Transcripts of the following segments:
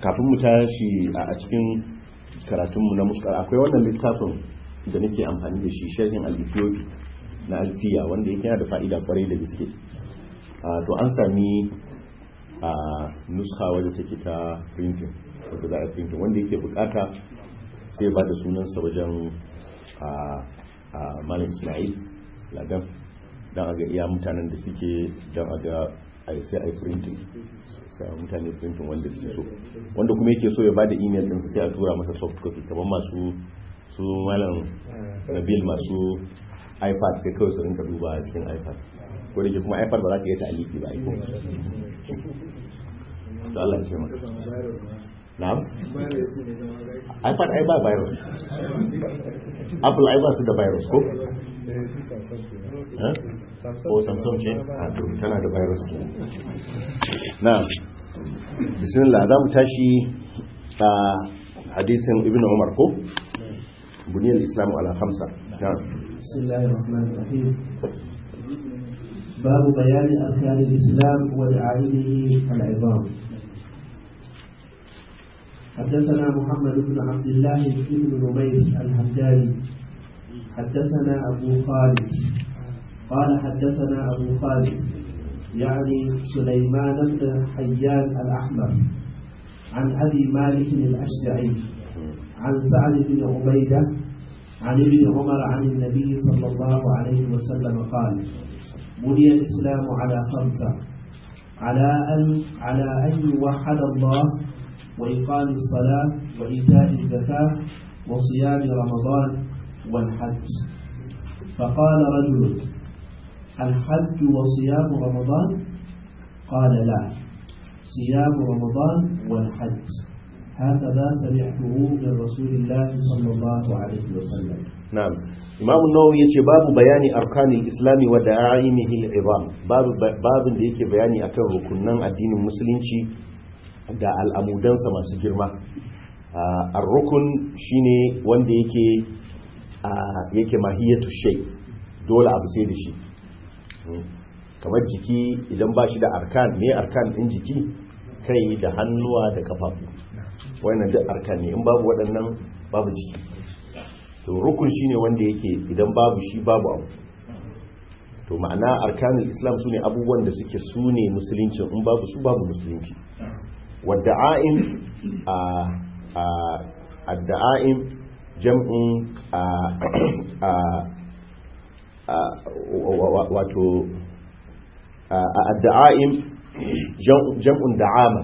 kafin mu tashi a cikin karatunmu na muskar akwai wannan littafin da nake amfani da shi sharhin al-ethiopi na alfiya wanda yake yana da fa'ida kwarai da gaske to an sami a nuska wadda take ta printing wadda za a printing wanda yake bukata sai ba da sunansa wajen a malam ismail ladan don a ga iya mutanen da suke don a ga sai a yi printing sai mutane printing wanda su so wanda kuma yake so ya ba da email ɗinsa sai a tura masa soft copy kamar masu su malam nabil masu ipad sai kawai su rinka duba a cikin ipad ko da ke kuma ipad ba za ka yi ta aliki ba aiko to Allah ya ce maka na'am ipad ai ba virus apple ai ba su da virus ko ko samsung ce a to tana da virus ke na'am bismillah za mu tashi a hadisin ibn umar ko buniyar islamu ala hamsa na'am بسم الله الرحمن الرحيم باب بيان أركان الإسلام ودعائمه العظام حدثنا محمد بن عبد الله بن نمير الحمداني حدثنا أبو خالد قال حدثنا أبو خالد يعني سليمان بن حيان الأحمر عن أبي مالك الأشجعي عن سعد بن عبيدة عن ابن عمر عن النبي صلى الله عليه وسلم قال بني الإسلام على خمسة على أن على أن يوحد الله وإقام الصلاة وإيتاء الزكاة وصيام رمضان والحج فقال رجل الحج وصيام رمضان قال لا صيام رمضان والحج هكذا سمعته من رسول الله صلى الله عليه وسلم نعم imam nawawi yace babu bayani arkanil islami wa da'aimihi al-izam babu babin da yake bayani akan rukunnan addinin musulunci da al'amudansa masu girma ar-rukun shine wanda yake yake mahiyatu shay dole abu sai da shi kamar jiki idan ba shi da arkan ne arkan din jiki kai da hannuwa da kafafu wannan duk arkan ne in babu waɗannan babu jiki to rukun shine wanda yake idan babu shi babu abu to ma'ana arkanul islam sune abubuwan da suke sune musulunci in babu su babu musulunci wadda'aim a a adda'aim jam'un a a wato adda'aim jam'un da'ama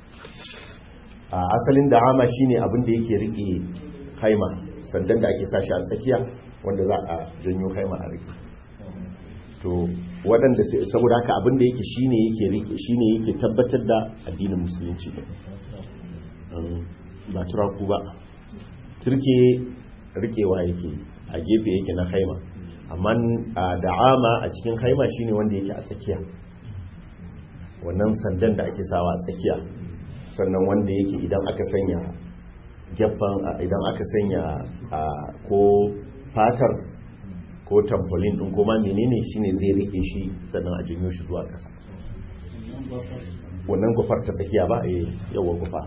asalin da'ama shine abin da yake rike haima sandan da ake sashi a tsakiya wanda za a janyo haima a rike to waɗanda saboda haka abin da yake shine yake rike shine yake tabbatar da addinin musulunci ba turaku ba turke rikewa yake a gefe yake na haima amma da'ama a cikin haima shine wanda yake a tsakiya wannan sandan da ake sawa a tsakiya sannan wanda yake idan aka sanya gefen idan aka sanya ko fatar ko tampolin din kuma menene shine zai rike shi sannan a janyo shi zuwa ƙasa wannan gufar ta tsakiya ba a yawa gufa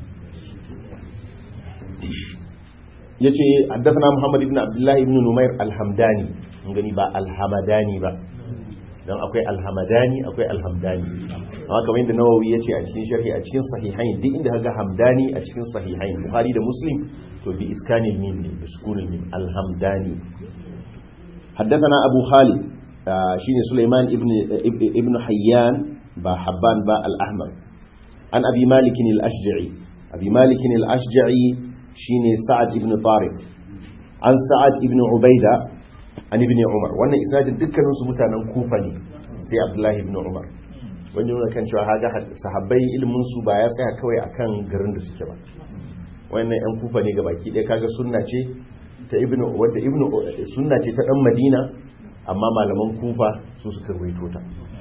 ya ce haddasa muhammad ibn abdullahi ibn numair alhamdani gani ba alhamadani ba don akwai alhamadani akwai alhamdani amma kamar yadda nawawi ya ce a cikin sharhi a cikin sahihain duk inda kaga hamdani a cikin sahihain buhari da muslim to bi iskanil mim ne bi sukunil mim alhamdani haddathana abu khalid shine sulaiman ibn ibn hayyan ba habban ba al-ahmar an abi malik al-ashja'i abi malik al-ashja'i shine sa'ad ibn tariq an sa'ad ibn ubaida an ibn umar wannan isnadin dukkanin su mutanen kufa ne sai abdullahi ibn umar wani nuna kan cewa haga sahabbai ilimin su ba ya tsaya kawai akan garin da suke ba wannan yan kufa ne gabaki ɗaya kaga sunna ce ta ibn wanda ibn sunna ce ta dan madina amma malaman kufa su suka ruwaito ta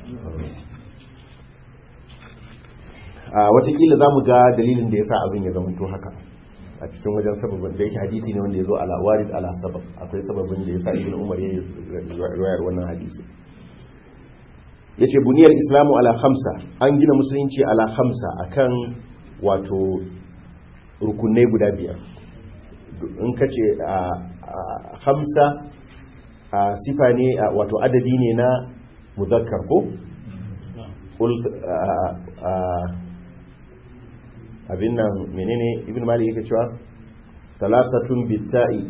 a watakila za mu ga dalilin da ya sa abin ya zama to haka a cikin wajen sababin da yake hadisi ne wanda ya zo ala warid ala sabab akwai sababin da ya sa ibn umar ya yi riwayar wannan hadisi ya ce buniyar islamu ala hamsa an gina musulunci ala hamsa akan wato rukunai guda biyar in ka ce hamsa sifa ne wato adadi ne na muzakkar ko abin nan menene ibn malik yake cewa salasatun bitta'i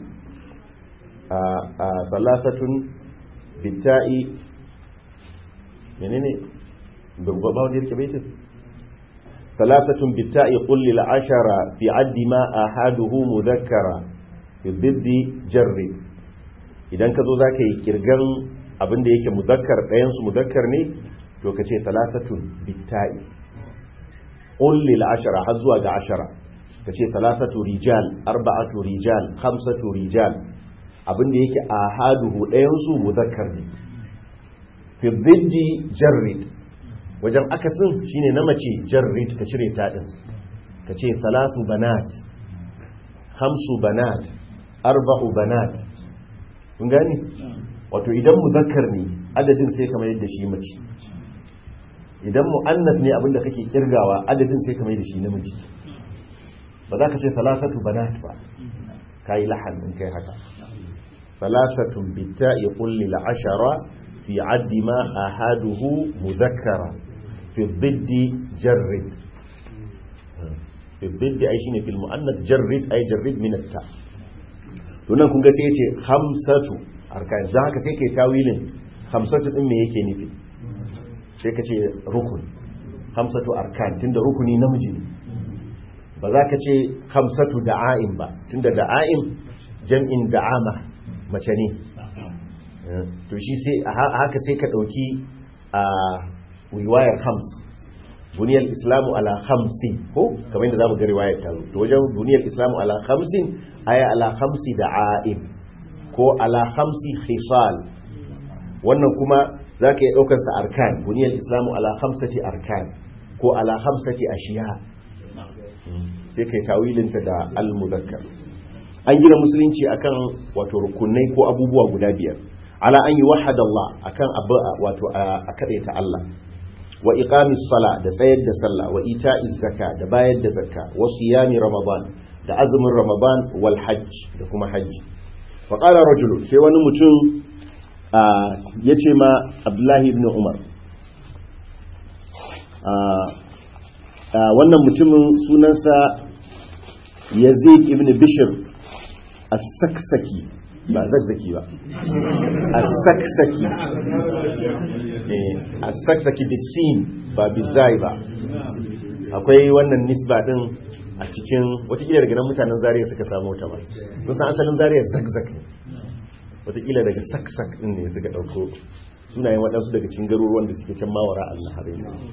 salasatun bitta'i menene babba wanda yake baitin salasatun bitta'i qul lil ashara fi addi ma ahaduhu mudhakkara fi diddi jarri idan ka zo zaka yi kirgan abin da yake muzakkar ɗayan su muzakkar ne to ka ce salasatun bitta'i qul lil ashara har zuwa ga ashara ka ce salasatu rijal arba'atu rijal khamsatu rijal abinda yake ahaduhu ɗayan su muzakkar ne fi dhiddi jarrid wajen akasin shine na mace jarrid ka cire ta din ka ce salatu banat khamsu banat arba'u banat kun gani wato idan muzakkar ne adadin sai kamar yadda shi mace idan mu'annas ne abinda kake kirgawa adadin sai kamar yadda shi namiji ba za ka ce salasatu banat ba kai lahan in kai haka salasatun bitta'i qul lil ashara fi addi ma ahaduhu mudhakkara fi dhiddi jarrid fi dhiddi ai shine fil mu'annas jarrid ai jarrid min at-ta to nan kun ga sai yace khamsatu arkan dan haka sai kai tawilin khamsatu din me yake nufi sai ka ce rukun khamsatu arkan tunda rukuni namiji ne ba za ka ce hamsatu da'a'in ba tunda da'a'in jam'in da'ama mace ne to shi sai haka sai ka ɗauki a riwayar hams buniyar islamu ala hamsin ko kamar yadda za mu ga riwayar ta to wajen buniyar islamu ala hamsin aya ala hamsi da'a'in ko ala hamsi khisal wannan kuma za ka iya ɗaukarsa arkan buniyar islamu ala hamsati arkan ko ala hamsati ashiya sai kai tawilinta da al-muzakkar an gina musulunci akan wato rukunai ko abubuwa guda biyar ala an yi wahada Allah akan abu wato a kadaita Allah wa iqamis sala da tsayar da sallah wa ita'iz zakka da bayar da zakka wa siyami ramadan da azumin ramadan wal hajj da kuma hajji fa qala rajulu sai wani mutum yace ma Abdullahi ibn Umar wannan mutumin sunansa yazid ibn bishir as-saksaki ba zakzaki ba as-saksaki as-saksaki da sin ba bizai ba akwai wannan nisba din a cikin watakila daga nan mutanen zariya suka samu ta ba kusan asalin zariya zakzak ne watakila daga saksak din ne suka dauko sunayen waɗansu daga cikin garuruwan da suke can mawara Allah harai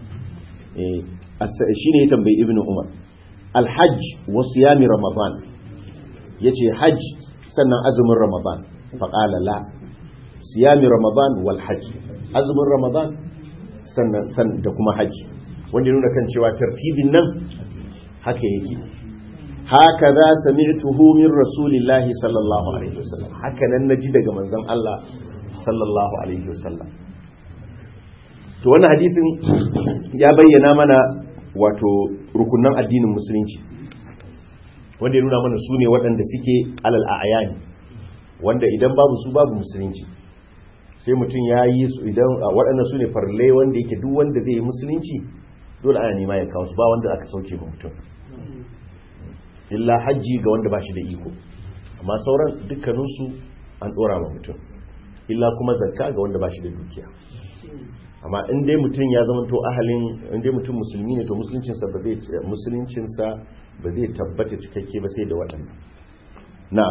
shi ne ya tambayi ibn umar alhajj wa siyami ramadan ya ce hajj sannan azumin ramadan faƙala la siyami ramadan wal hajj azumin ramadan sannan da kuma hajj wanda nuna kan cewa tartibin nan haka yake haka za sami'tuhu min rasulillahi sallallahu alaihi wasallam haka nan naji daga manzon Allah sallallahu alaihi wasallam to wannan hadisin ya bayyana mana wato rukunan addinin musulunci wanda ya nuna mana su ne waɗanda suke alal a'yani wanda idan babu su babu musulunci sai mutum ya yi su idan waɗanda su ne farle wanda yake duk wanda zai yi musulunci dole ana nema ya kawo su ba wanda aka sauke ma mutum illa hajji ga wanda ba shi da iko amma sauran dukkaninsu an ɗora ma mutum illa kuma zakka ga wanda ba shi da dukiya amma in dai mutum ya zama to ahalin in dai mutum musulmi ne to musuluncinsa ba zai musuluncinsa ba zai tabbata cikakke ba sai da waɗannan na'am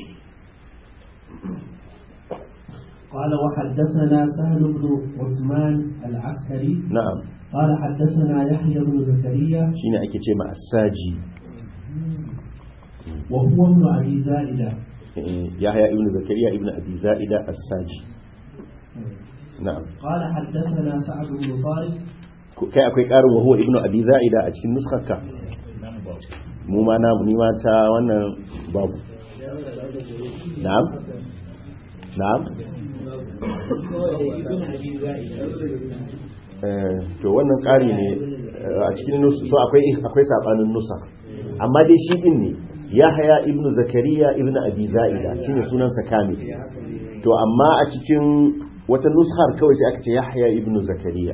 قال وحدثنا سهل بن عثمان العسكري na'am قال حدثنا يحيى بن زكريا shine ake ce ma asaji وهو ابن ابي زائده yahya ibn zakariya ibn abi zaida as-saji na'am قال حدثنا سعد بن طارق kai akwai karin wa huwa ibn abi zaida a cikin nuskarka mu ma na ni ma ta wannan babu na'am na'am eh to wannan ƙari ne a cikin nusu so akwai akwai sabanin nusa amma dai shi din ne yahya ibn zakariya ibn abi za'ida shine sunansa kamil to amma a cikin wata nushar kawai sai aka ce yahya ibn zakariya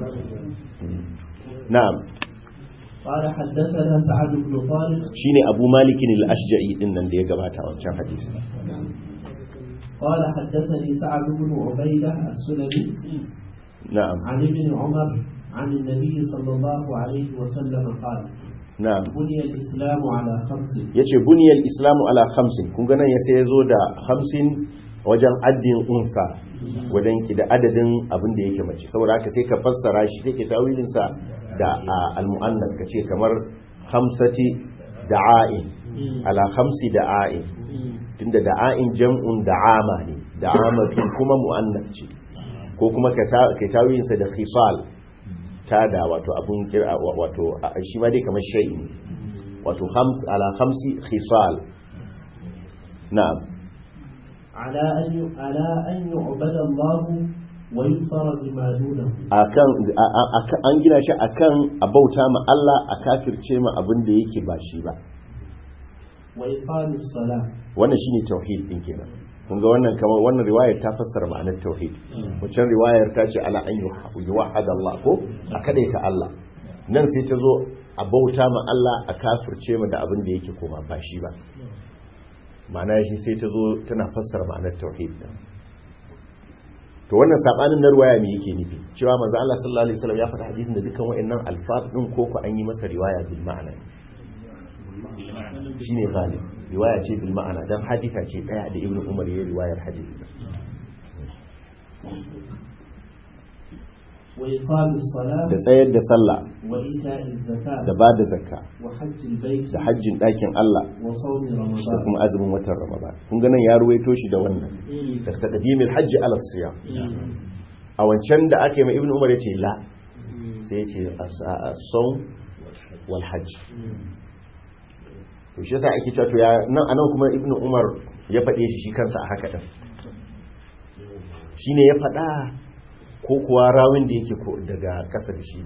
na'am قال حدثنا سعد بن طارق shine abu malikin al-ashja'i din nan da ya gabata a wancan hadisi قال حدثني سعد بن عبيدة السلمي na'am عن ابن عمر عن النبي صلى الله عليه وسلم قال na'am بني الإسلام على خمس yace buniyal islamu ala khamsin kun ga nan ya sai yazo da khamsin wajen addin unsa wajen ki da adadin abin da yake mace saboda haka sai ka fassara shi sai ke tawilin sa da al-mu'annas kace kamar khamsati da'a'in ala khamsi da'a'in tunda da'a'in jam'un da'ama ne da'amatun kuma mu'annas ce ko kuma ka ta- ka tawilin sa da khisal tada wato abun kira wato a- shi ma dai kamar shay'i ne wato kham- ala khamsi khisal na'am على أن ي- على أن يعبد الله ويكفر بما دونه akan a- a- akan- an gina shi akan a bauta ma Allah a kafirce ma abin da yake ba shi ba وإقام الصلاة wannan shine tauhid din kenan kun ga wannan kamar wannan riwayar ta fassara ma'anar tauhid wancan riwayar ta ce ala an yuwahhad Allah ko a kadaita Allah nan sai ta zo a bauta ma Allah a kafirce ma da abin da yake koma ba shi ba ma'ana shi sai ta zo tana fassara ma'anar tauhid din to wannan sabanin na riwaya me yake nufi cewa manzo Allah sallallahu alaihi wasallam ya faɗa hadisin da dukkan wayannan alfaz din ko ko an yi masa riwaya bil ma'ana shine ghalib riwaya ce bil ma'ana dan hadisa ce daya da ibnu umar ya riwayar hadisi وإقام الصلاة da tsayar da sallah وإيتاء الزكاة da ba da zakka وحج البيت da hajjin ɗakin Allah وصوم da رمضان kuma azumin watan Ramadan kun ga nan ya ruwaito shi da wannan da taqdimil hajji ala siyam a wancan da aka yi mai ibnu umar yace la sai yace as-sawm wal hajj to shi yasa ake cewa to ya nan anan kuma ibnu umar ya faɗe shi shi kansa a haka din shine ya faɗa ko kuwa rawin da yake ko daga ƙasa da shi ne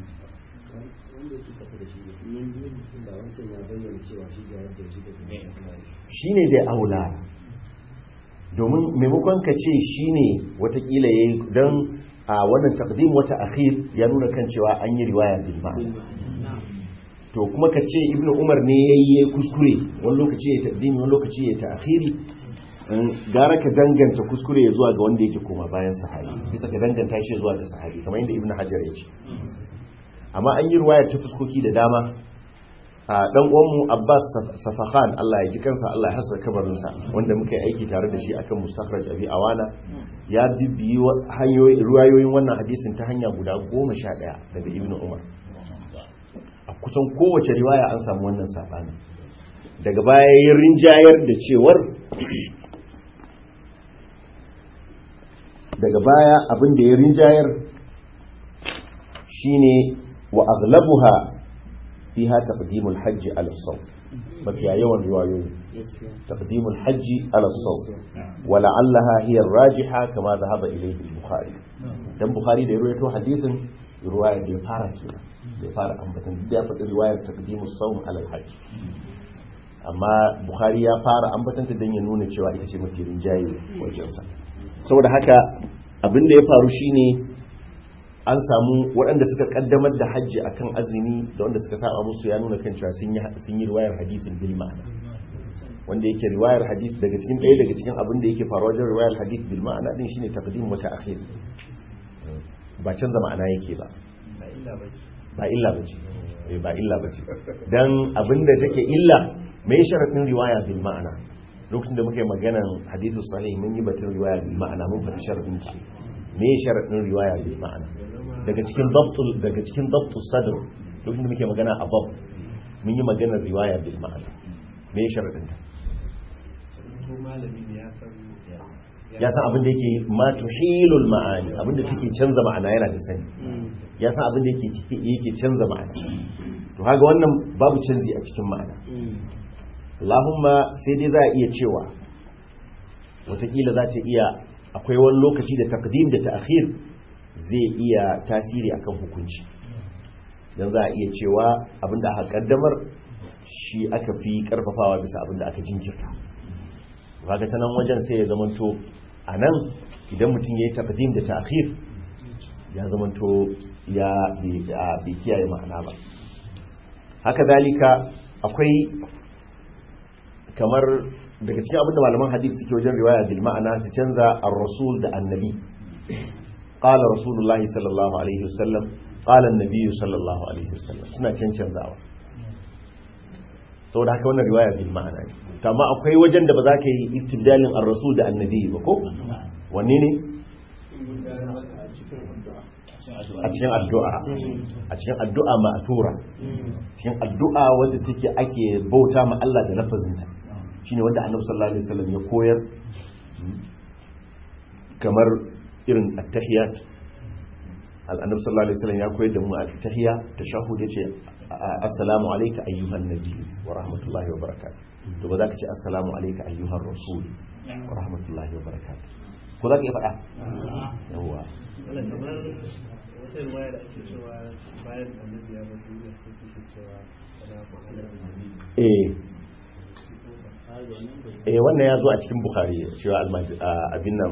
shi ne zai aula domin maimakon ka ce shi ne watakila ya yi don a wannan takdim wata akhir ya nuna kan cewa an yi riwaya bil ma'ana to kuma ka ce ibnu umar ne ya yi kuskure wani lokaci ya takdim wani lokaci ya ta akhiri gara ka danganta kuskure ya zuwa ga wanda yake koma bayan sahabi bisa ka danganta shi zuwa ga sahabi kamar yadda ibnu hajar ya ce amma an yi riwaya ta fuskoki da dama a dan uwanmu Abbas Safahan Allah ya ji kansa Allah ya hasa kabarinsa wanda muka yi aiki tare da shi akan mustakhraj abi awana ya bibbiyi hanyoyi ruwayoyin wannan hadisin ta hanya guda goma sha ɗaya daga Ibn Umar a kusan kowace riwaya an samu wannan sabani daga baya ya rinjayar da cewar daga baya abin da ya rinjayar shine wa aghlabuha فيها تقديم الحج على الصوم ففيها يوم رواية تقديم الحج على الصوم ولعلها هي الراجحة كما ذهب إليه البخاري دم بخاري da ruwaito hadisin ruwaya da ya fara kenan da ya fara ambatan da ya faɗi riwayar taqdimus sawm ala al-hajj amma bukhari ya fara ambatan ta dan ya nuna cewa ita ce mafi rinjaye wajen sa saboda haka abin da ya faru shine an samu waɗanda suka kaddamar da hajji akan azumi da wanda suka saba musu ya nuna kan cewa sun yi sun yi riwayar hadisin bil ma'ana wanda yake riwayar hadis daga cikin ɗaya daga cikin abin da yake faruwa wajen riwayar hadis bil ma'ana din shine taqdim wa ta'khir ba canza ma'ana yake ba ba illa bace eh ba illa bace dan abin da take illa mai sharadin riwaya bil ma'ana lokacin da muka yi maganan hadithu sahih mun yi batun riwaya bil ma'ana mun faɗi sharadin ta me sharadin riwaya bil ma'ana daga cikin dabtul daga cikin dabtul sadr lokacin da muke magana a bab mun yi maganar riwaya bil ma'ana me sharadin ta ya san abin da yake ma tuhilul ma'ani abin da take canza ma'ana yana da sani ya san abin da yake yake canza ma'ana to kaga wannan babu canzi a cikin ma'ana Allahumma sai dai za a iya cewa watakila za ta iya akwai wani lokaci da takdim da ta'khir zai iya tasiri akan hukunci dan za a iya cewa abinda aka kaddamar shi aka fi karfafawa bisa abin da aka jinkirta kaga ta nan wajen sai ya zamanto a nan idan mutum ya yi taqdim da ta'khir ya zamanto ya bai kiyaye ma'ana ba haka zalika akwai kamar daga cikin abin da malaman hadith suke wajen riwaya bil ma'ana su canza ar-rasul da annabi qala rasulullahi sallallahu alaihi wasallam qala an-nabi sallallahu alaihi wasallam suna cancanzawa saboda haka wannan riwaya bil ma'ana ne amma akwai wajen da ba za ka yi istibdalin ar-rasul da annabi ba ko wanne ne a cikin addu'a a cikin addu'a ma'atura cikin addu'a wanda take ake bauta ma Allah da lafazinta shine wanda Annabi sallallahu alaihi wasallam ya koyar kamar irin at-tahiyat al-Annabi sallallahu alaihi wasallam ya koyar da mu at-tahiyya tashahhud yace assalamu alayka ayyuhan nabi wa rahmatullahi wa barakatuh to ba za ka ce assalamu alayka ayyuhan rasul wa rahmatullahi wa barakatuh ko za ka yi faɗa yawwa wata ruwaya da ake cewa bayan annabi ya bar duniya sai suke cewa salamu alaikum eh eh wannan ya zo a cikin bukhari cewa abin nan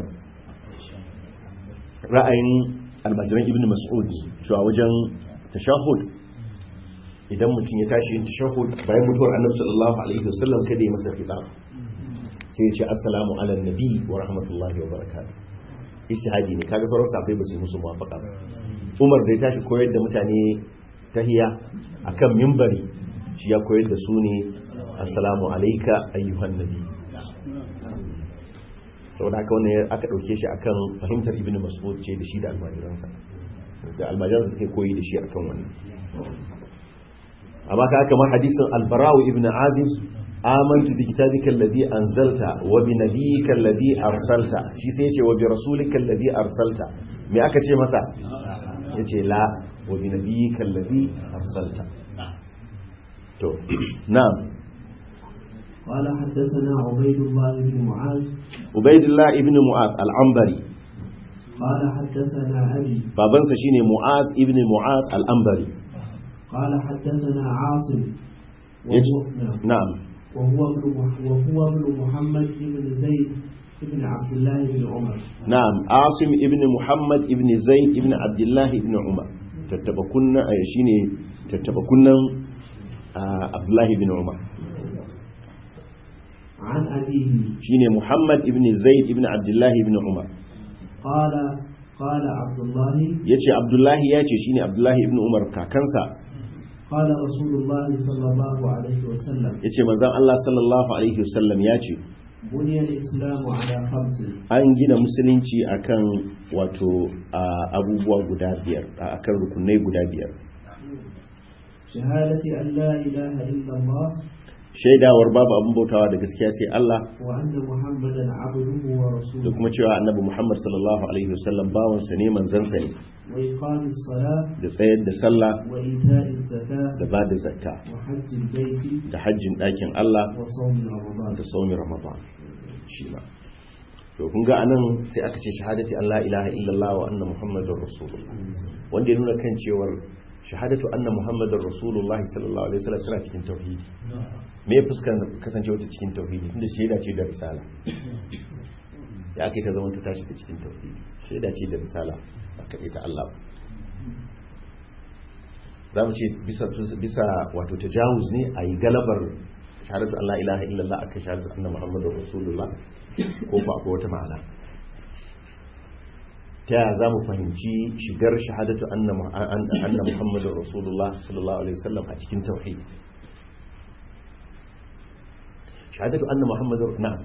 ra'ayin almajiran ibn mas'ud cewa wajen tashahud idan mutum ya tashi yin tashahud bayan mutuwar annabi sallallahu alaihi wasallam kada ya masa khitab sai ya ce assalamu ala nabi wa rahmatullahi wa barakatuh ijtihadi ne kaga sauran sahabbai ba su yi musu muwafaqa ba Umar da ya tashi koyar da mutane tahiya akan mimbari shi ya koyar da su ne assalamu alayka ayyuhan nabi saboda haka wannan aka dauke shi akan fahimtar ibnu mas'ud ce da shi da almajiransa da almajiransa suke koyi da shi akan wannan amma ka kamar hadisin albarawu ibnu azib amantu bi kitabika alladhi anzalta wa bi nabiyyika alladhi arsalta shi sai yace wa bi rasulika alladhi arsalta me aka ce masa yace la wa bi nabiyyika alladhi arsalta to na'am قال حدثنا عبيد الله بن معاذ ubaidillah ibn mu'az al-ambari قال حدثنا أبي babansa shine mu'az ibn mu'az al-ambari قال حدثنا عاصم yace وهو, نعم. na'am وهو ابن مح- وهو ابن محمد بن زيد بن عبد الله بن عمر na'am asim ibn muhammad ibn zaid ibn abdullah ibn umar tattaba kunna ay shine tattaba kunnan ah, abdullah ibn umar عن أبيه shine muhammad ibn zaid ibn abdullah ibn umar قال قال عبد الله yace abdullah yace shine abdullah ibn umar kakansa قال رسول الله صلى الله عليه وسلم yace manzon Allah sallallahu alaihi wasallam yace بني الإسلام على خمس an gina musulunci akan wato ah, abubuwa guda biyar ah, akan rukunai guda biyar شهادة أن لا إله إلا الله shaidawar babu abin bautawa da gaskiya sai Allah وأن محمدا عبده da ورسوله kuma cewa annabi Muhammad sallallahu alaihi wasallam bawansa ne manzansa ne وإقام الصلاة da tsayar da sallah وإيتاء الزكاة da ba da zakka وحج البيت da hajjin ɗakin Allah وصوم رمضان da saumin Ramadan shi ma to kun ga anan sai aka ce shahadati an la ilaha illallah wa anna muhammadar rasulullah wanda ya nuna kan cewar shahadatu anna muhammadar rasulullah sallallahu alaihi wasallam tana cikin tauhidi me fuskan kasancewa ta cikin tauhidi tunda shaida ce da risala ya ake ta zama ta tashi da cikin tauhidi shaida ce da risala ba kaɗai ta Allah ba za mu ce bisa bisa wato tajawuz ne a yi galabar shahadatu Allah ilaha illallah akan shahadatu anna muhammadar rasulullah ko ba akwai wata ma'ana ta yaya za mu fahimci shigar shahadatu anna mu- an- anna muhammadar rasulullah sallallahu alaihi wasallam a cikin tauhid shahadatu anna muhammadar na'am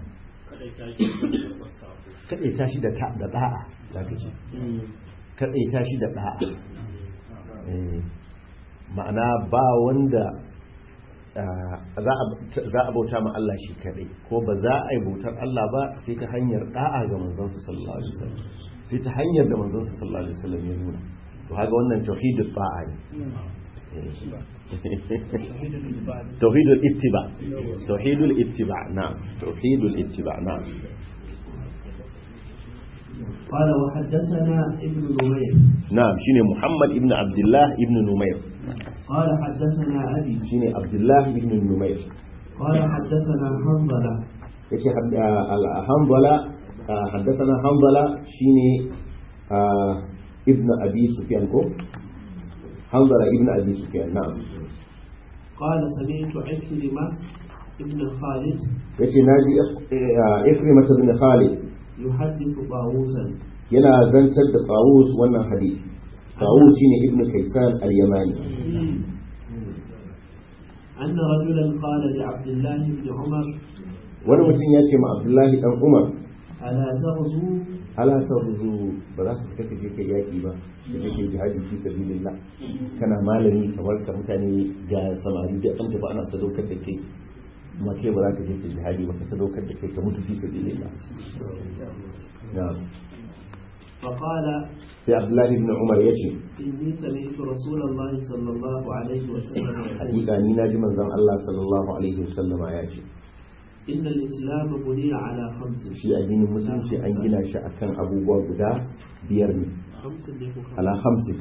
kadai ta shi da ta da da'a za ka ce kadai ta shi da da'a Eh, ma'ana ba wanda ah, za a- za a bauta ma Allah shi kadai ko ba za a yi bautar Allah ba sai ta hanyar da'a ga manzansa sallallahu alaihi wasallam sai ta hanyar da manzansa sallallahu alaihi wasallam ya nuna to haka wannan tauhidul da'a ne tauhidul ittiba tauhidul ittiba na'am tauhidul ittiba na'am قال وحدثنا ابن نمير na'am shine Muhammad ibn Abdullah ibn Numayr قال حدثنا أبي shine abdullah ibn numayr قال حدثنا حنظلة yace hanbala haddathana hanbala shine ah, ibn abi sufyan ko hanbala ibn abi sufyan na'am قال سمعت عكرمة ابن خالد yace naji ikrimah ibn khalid يحدث طاووسا yana zantar da tawus wannan hadith tawus shine ibn kaysan al-yamani أن رجلا قال لعبد الله بن عمر wani mutum ya ce ma abdullahi dan umar ألا تغزو ala ta ruzu ba za ka fita ka je kai yaki ba da kake jihadi fi sabilillah kana malami kamar ka mutane ga samari da an tafi ana sadaukar da kai amma kai ba za ka je ka jihadi ba ka sadaukar da kai ka mutu fi sabilillah na'am فقال sai abdullahi ibn umar ya ce إني سمعت رسول الله صلى الله عليه وسلم يقول hakika ni na ji manzon Allah sallallahu alaihi wasallama ya ce إن الإسلام بني على خمس shi addinin musulunci an gina shi akan abubuwa guda biyar ne خمس اللي هو خمس. ala hamsin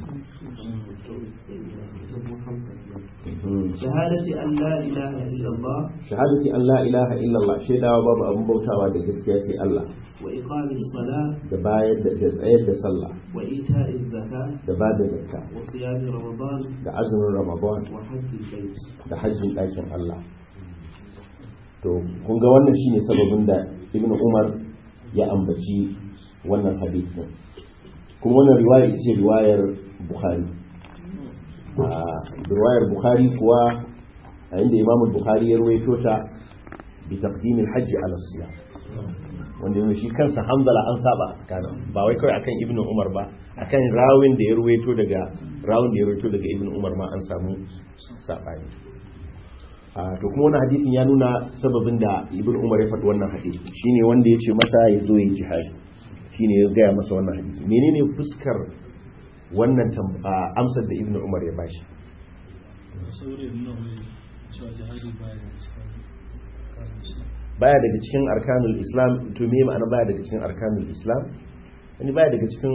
خمسة. Mhm. شهادة أن لا إله إلا الله shahadati an la ilaha illallah shaidawa babu abun bautawa da gaskiya sai Allah وإقام الصلاة da bayar da da tsayar da sallah وإيتاء الزكاة da ba da zakka وصيام رمضان da azumin ramadan وحج البيت da hajjin ɗakin Allah to kun ga wannan shine sababin da ibnu umar ya ambaci wannan hadith din kuma wannan riwaya ita ce riwayar bukhari a riwayar bukhari kuwa a inda imamu bukhari ya ruwaito ta bi taqdimil hajji ala siyam wanda yanzu shi kansa hamdala an saba a tsakanin ba wai kawai akan ibnu umar ba akan rawin da ya ruwaito daga rawin da ya ruwaito daga ibnu umar ma an samu sabani a to kuma wannan hadisin ya nuna sababin da ibnu umar ya faɗi wannan hadisi shine wanda ya ce masa ya zo yi jihadi shine ya gaya masa wannan hadisi menene fuskar wannan tam- a, amsar da ibnu umar ya bashi saboda ya nuna mai cewa jihadi baya da cikin karanci baya daga cikin arkanul islam to me ma'ana baya daga cikin arkanul islam wani baya daga cikin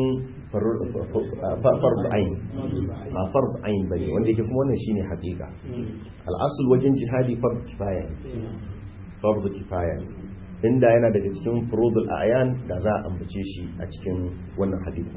farz ain ba farz ain bane wanda yake kuma wannan shine haƙiƙa al'asul wajen jihadi farz kifaya ne farz kifaya ne inda yana daga cikin furudul ayan da za a ambace shi a cikin wannan hadisi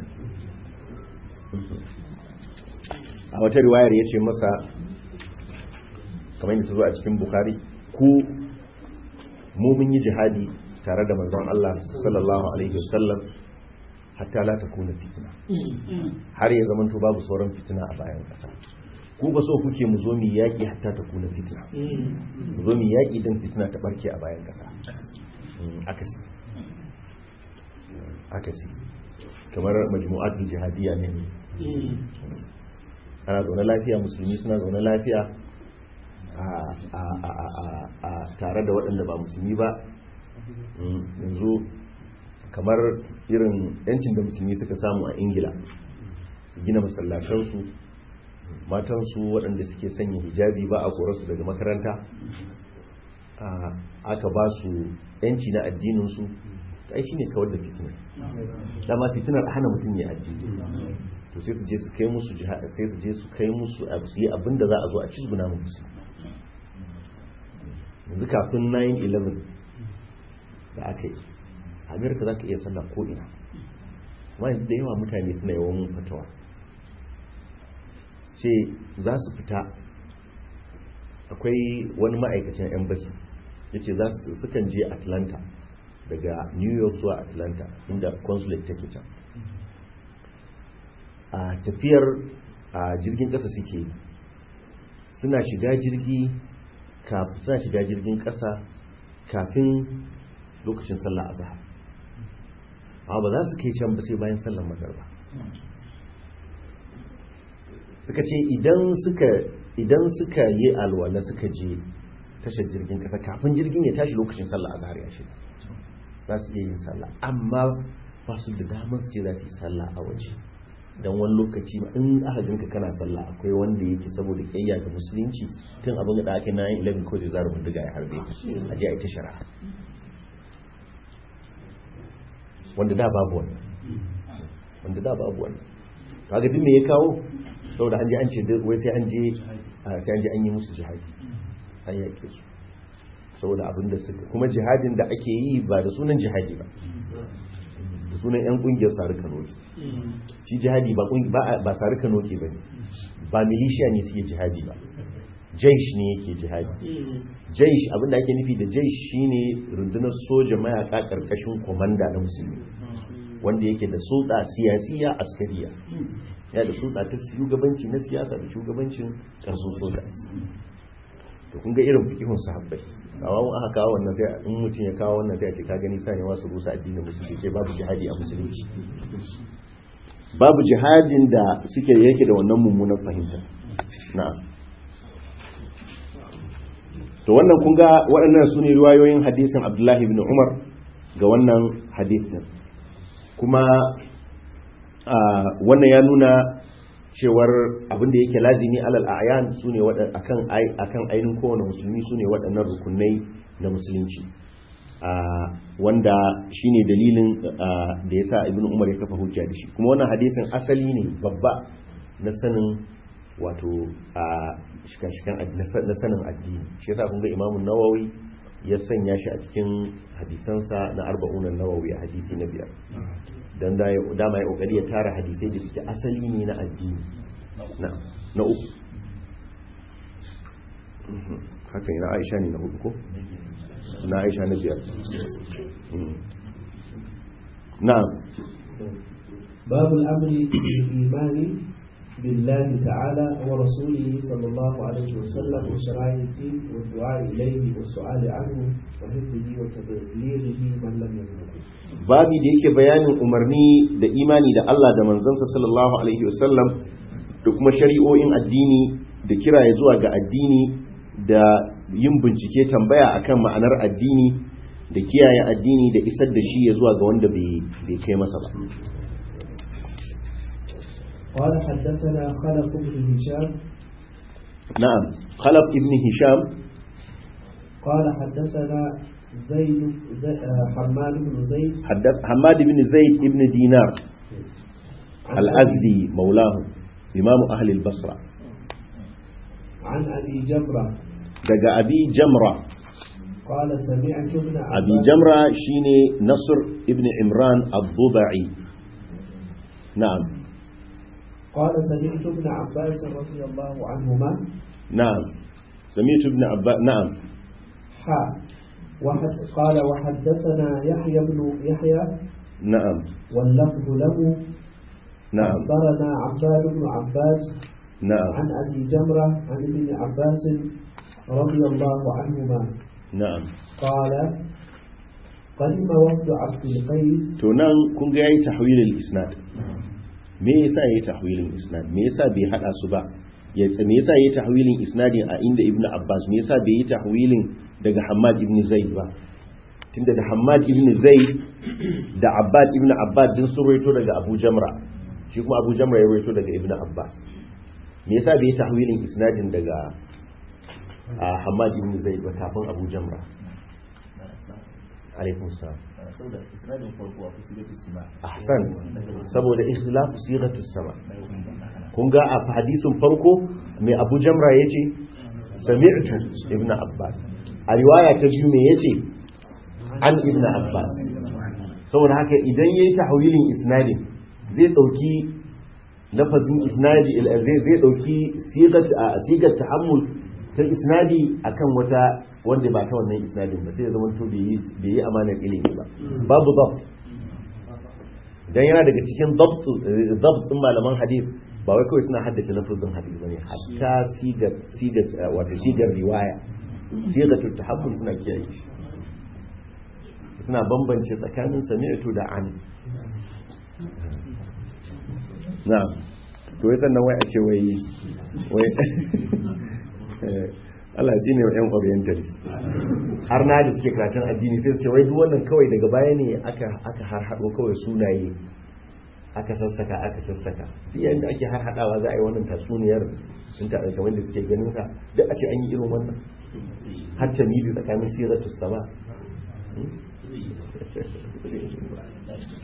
a wata riwayar ya ce masa kamar yadda ta zo a cikin bukhari ku mu mun yi jihadi tare da manzon Allah sallallahu alaihi wasallam hatta la takuna fitina har ya zama to babu sauran fitina a bayan kasa ku ba so kuke mu zo mu yaki hatta ta kuna fitina mu zo mu yaki dan fitina ta barke a bayan kasa akasi akasi kamar majmu'atul jihadiyya ne ana zaune lafiya musulmi suna zaune lafiya a tare da waɗanda ba musulmi ba yanzu kamar irin yancin da musulmi suka samu a ingila su gina masallatansu matansu waɗanda suke sanya hijabi ba a korarsu daga makaranta aka ba su yanci na addininsu ai shi ne kawar da fitinar dama fitinar hana mutum ya addini to sai su je su kai musu sai su je su kai musu su yi abin da za a zo a cizguna musu yanzu kafin 9-11 da aka yi amerika za ka iya sallah ko ina amma yanzu da yawa mutane suna yawan fatawa ce za su fita akwai wani ma'aikacin embassy ya ce sukan je atlanta daga new york zuwa atlanta inda consulate take can a tafiyar a jirgin kasa suke suna shiga jirgi suna shiga jirgin kasa kafin lokacin sallah azhar amma ba za su kai can ba sai bayan sallar magarba suka ce idan suka idan suka yi alwala suka je tashar jirgin kasa kafin jirgin ya tashi lokacin sallah azhar ya shiga za su iya yin sallah amma ba su da damar su ce za su yi sallah a waje don wani lokaci ba in aka ganka kana sallah akwai wanda yake saboda kiyayya ga musulunci tun abin da ake na yin ilabin ko da zaru bindiga ya harbe a je a ita shari'a wanda da babu wannan wanda da babu wannan kaga duk me ya kawo saboda an je an ce wai sai an je a sai an je an yi musu jihadi an yaƙe su saboda abin da suka kuma jihadin da ake yi ba da sunan jihadi ba da sunan yan kungiyar sarika noki shi jihadi ba kungi- ba ba sarika noki ba ne ba milishiya ne suke jihadi ba jaish ne yake jihadi jaish abin da ake nufi da jaish shine rundunar soja mayaka karkashin komanda na musulmi wanda yake da sulɗa siyasiya askariya ya da sulɗa ta shugabanci na siyasa da shugabancin ƙarfin soja to kun ga irin fikihun sahabbai kawo mun aka kawo wannan sai in mutum ya kawo wannan sai a ce ka gani sani wasu rusa addinin musulunci ce babu jihadi a musulunci babu jihadin da suke yake da wannan mummunan fahimta na'am to wannan kun ga waɗannan su ne riwayoyin hadisin abdullahi ibn umar ga wannan hadisin kuma a, wannan ya nuna cewar abin da yake lazimi alal a'yan su ne akan ai- akan ainihin kowane musulmi su ne waɗannan rukunai na musulunci a, wanda shine dalilin a, da ya sa ibn umar ya kafa hujja da shi kuma wannan hadisin asali ne babba na sanin wato a shika-shikan ad- na sa- na sanin addini shi yasa kun ga imamun nawawi ya sanya shi a cikin hadisansa na arba'unan nawawi a hadisi na biyar don da ya dama ya kokari ya tara hadisai da suke asali ne na addini na na uku Mhm. haka ne na aisha ne na hudu ko na aisha na biyar Mhm. na باب الأمر بالإيمان بالله تعالى ورسوله صلى الله عليه وسلم وشرائع الدين والدعاء إليه والسؤال عنه وحفظه وتبليغه من لم يبلغه babi da yake bayanin umarni da imani da Allah da manzansa sallallahu alaihi wasallam da kuma shari'o'in addini da kiraye zuwa ga addini da yin bincike tambaya akan ma'anar addini da kiyaye addini da isar da shi ya zuwa ga wanda bai bai kai masa ba قال حدثنا خلف بن هشام na'am khalaf ibn hisham قال حدثنا زيد زي- آه، حماد بن زيد haddath hamad ibn zaid ibn dinar عن al-azdi maulahu imamu ahli al-basra عن أبي جمرة daga abi jamra قال سمعت ابن abi عباس jamra shine nasr ibn imran ad-dubai na'am قال سمعت ابن عباس رضي الله عنهما نعم سمعت ابن عباس نعم حا وحد قال وحدثنا يحيى بن يحيى نعم واللفظ له نعم أخبرنا عباد بن عباس نعم عن أبي جمرة عن ابن عباس رضي الله عنهما نعم قال قدم وفد عبد القيس to nan kun ga yayi tahwilul isnad me yasa yayi tahwilul isnad me yasa bai hada su ba ya me yasa yayi tahwilin isnadin a inda ibn abbas me yasa bai yi tahwilin daga hammad ibn zaid ba tunda da hammad ibn zaid da abbad ibn abbad din sun rawaito daga abu jamra shi kuma abu jamra ya rawaito daga ibn abbas me yasa bai yi tahwilin isnadin daga a hammad ibn zaid ba kafin abu jamra alaikum salam saboda isnadin farko a kusurati sima ahsan saboda ikhtilafu sighatu sama kun ga a hadisin farko mai Abu Jamra yace sami'tu ibnu Abbas a riwaya ta biyu me yace an ibnu Abbas saboda haka idan yayi tahwilin isnadin zai dauki lafazin isnadi zai zai dauki sigat sigat tahammul ta isnadi akan wata wanda ba ta wannan isnadin ba sai ya zama to bai yi bai yi amanar ilimi ba babu dabt dan yana daga cikin dabt dabt din malaman hadith ba wai kawai suna haddace lafazin hadith bane hatta sigar sigar wato sigar riwaya sigatul tahakkul suna kiyaye shi suna bambance tsakanin sami'tu da an na'am to wai sannan wai a ce wai wai Allah shi ne yan orientalist har na da suke karatun addini sai su ce wai duk wannan kawai daga baya ne aka aka har hado kawai sunaye aka sassaka aka sassaka duk yanda ake har hadawa za a yi wannan tatsuniyar sun ta kamar da suke ganin ka duk a ce an yi irin wannan har ta midi tsakanin siratus sama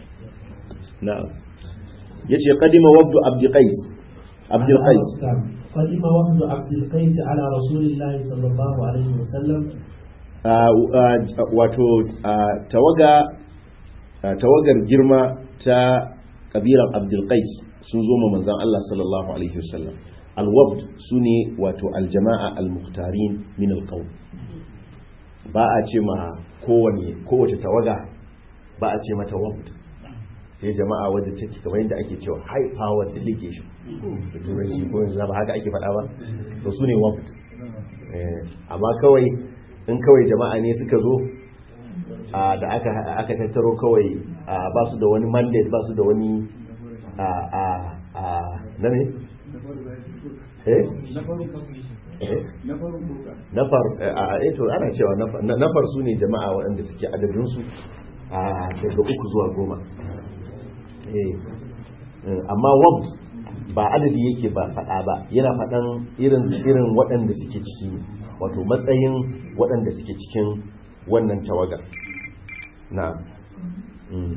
na'am yace qadima wabdu abdi qais abdul qais قدم وفد عبد القيس على رسول الله صلى الله عليه وسلم Ah, ah, wato ah, tawaga ah, tawagar girma ta kabilan abdulkais sun zo ma manzan Allah sallallahu alaihi wasallam alwabd su ne wato aljama'a almuhtarin min alqawm ba a ce ma kowane kowace tawaga ba a ce mata wabd sai jama'a wadda take kamar yadda ake cewa high power delegation da turanci ko yanzu ba haka ake faɗa ba to su ne wabd Eh, amma kawai in kawai jama'a ne suka zo a, da aka aka tattaro kawai a, ba su da wani mandate ba su da wani a a a na ne eh Eh? nafar a a eh to ana cewa nafar na- nafar su ne jama'a waɗanda suke adadin su a daga uku zuwa goma eh eh, amma wab ba adadi yake ba faɗa ba yana faɗan irin irin waɗanda suke ciki ne wato matsayin waɗanda suke cikin wannan tawagar na mm.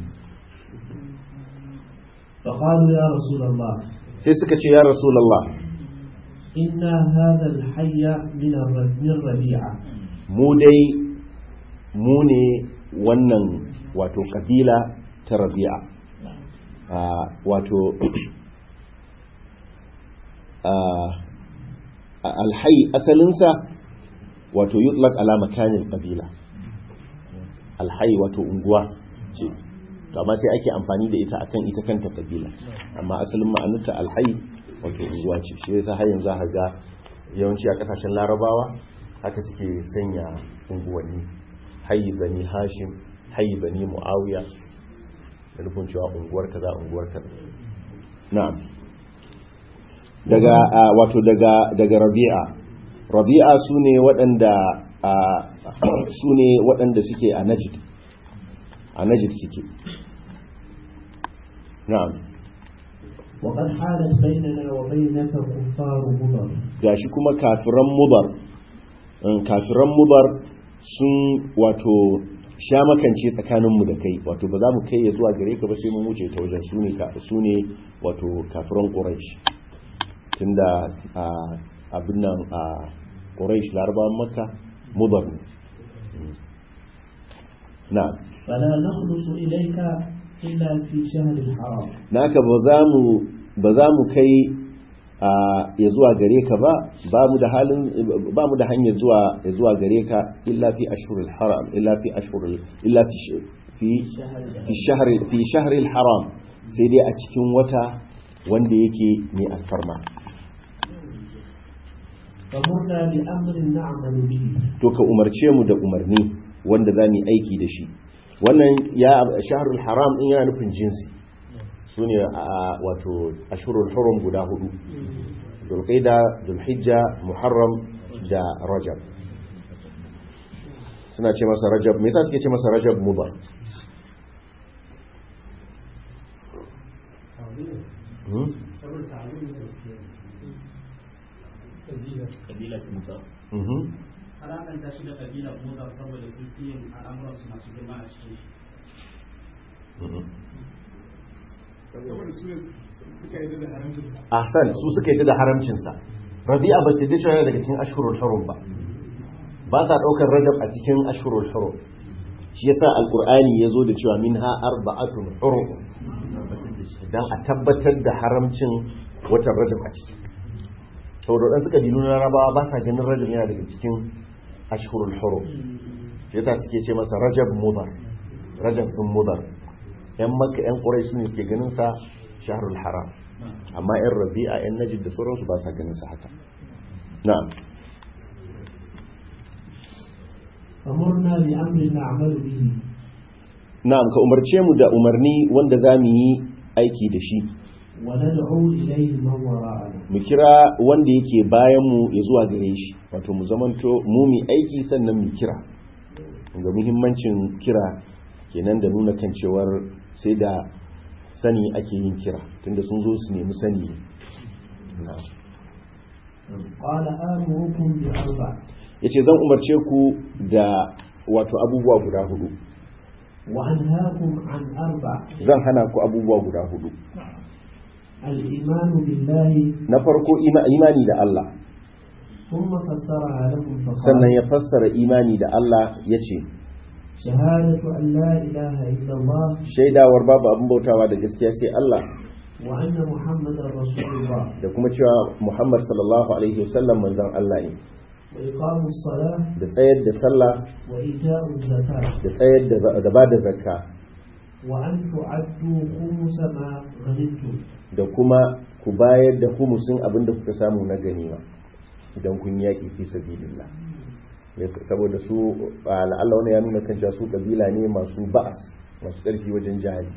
فقالوا يا رسول الله sai suka ce ya rasulallah إن هذا الحي من الر- من ربيعة mu dai mu ne wannan wato kabila ta rabi'a Ah, wato ah, alhai asalinsa wato yutlaq ala makanin kabila alhai wato unguwa ce to amma sai ake amfani da ita akan ita kanta kabila amma asalin ma'anarta alhai wato unguwa ce shi yasa har yanzu za ka ga yawanci a kasashen larabawa haka suke sanya unguwanni hayi bani hashim hayi bani muawiya da nufin cewa unguwar kaza unguwar kaza na'am daga ah, wato daga daga rabi'a rabi'a sune waɗanda ah, sune waɗanda suke a najd a najd suke na'am وقد حالت بيننا وبينك كفار مضر gashi kuma kafiran mubar um, kafiran mubar sun wato sha makance tsakaninmu da kai wato ba za mu kai ya zuwa gare ka ba sai mun wuce ta wajen su ne ka- su ne wato kafiran quraish tunda a abin nan a quraish larabawan makka mubar ne Mm. na'am فلا نخلص إليك إلا في شهر الحرام naka ba za mu ba za mu kai a ya zuwa gare ka ba ba mu da halin ba mu da hanyar zuwa ya zuwa gare ka illa fi ashhuril haram illa fi ashhuril illa fi sh- fi fi shahr fi shahril haram sai dai a cikin wata wanda yake mai alfarma فمرنا بأمر نعمل به to ka umarce mu da umarni wanda za mu yi aiki da shi wannan ya shahrul haram din yana nufin jinsi su ne a wato ashurul hurum guda hudu dulqaida dulhijja muharram da rajab suna ce masa rajab me yasa suke ce masa rajab mudar Hmm? kabila su mutu Mhm. alakanta shi da kabila kuma saboda sun fi yin al'amuransu masu girma a cikin shi Mhm. saboda su ne suka yi da haramcinsa ahsan su suka yi da haramcinsa rabi'a ba sai dai cewa yana daga cikin ashurul hurum ba ba sa daukar rajab a cikin ashurul hurum shi yasa alqur'ani yazo da cewa minha arba'atun hurum dan a tabbatar da haramcin watan rajab a ciki saboda dan suka dinu na rabawa ba sa ganin rajab yana daga cikin ashurul hurum shi yasa suke ce masa rajab mudar rajab din mudar yan makka yan quraish ne suke ganin sa shahrul haram amma yan rabi'a yan najid da sauransu ba sa ganin sa haka na'am فمرنا بأمر نعمل به na'am ka umarce mu da umarni wanda za mu yi aiki da shi وندعو إليه من وراءنا mu kira wanda yake bayan mu ya zuwa gare shi wato mu zamanto mu mi aiki sannan mu kira ga muhimmancin kira kenan da nuna kan cewar sai da sani ake yin kira tunda sun zo su nemi sani na'am قال آمركم بأربع yace zan umarce ku da wato abubuwa guda hudu وأنهاكم عن أربع zan hana ku abubuwa guda hudu الإيمان بالله na farko ima- imani da Allah ثم فسرها لهم sannan فقال ya fassara imani da Allah ya ce شهادة أن لا إله إلا الله shaidawar babu abin bautawa da gaskiya sai Allah وأن محمدا رسول الله da kuma cewa Muhammad sallallahu alaihi wasallam manzon Allah ne وإقام الصلاة da tsayar da sallah وإيتاء الزكاة da tsayar da da bada zakka وأن تعدوا خمس ما غنمتم da kuma ku bayar da humusin abin da kuka samu na ganima idan kun yaƙi fi sabilillah Ya- saboda su a la'alla wani ya nuna kan cewa su kabila ne masu ba'as masu ƙarfi wajen jihadi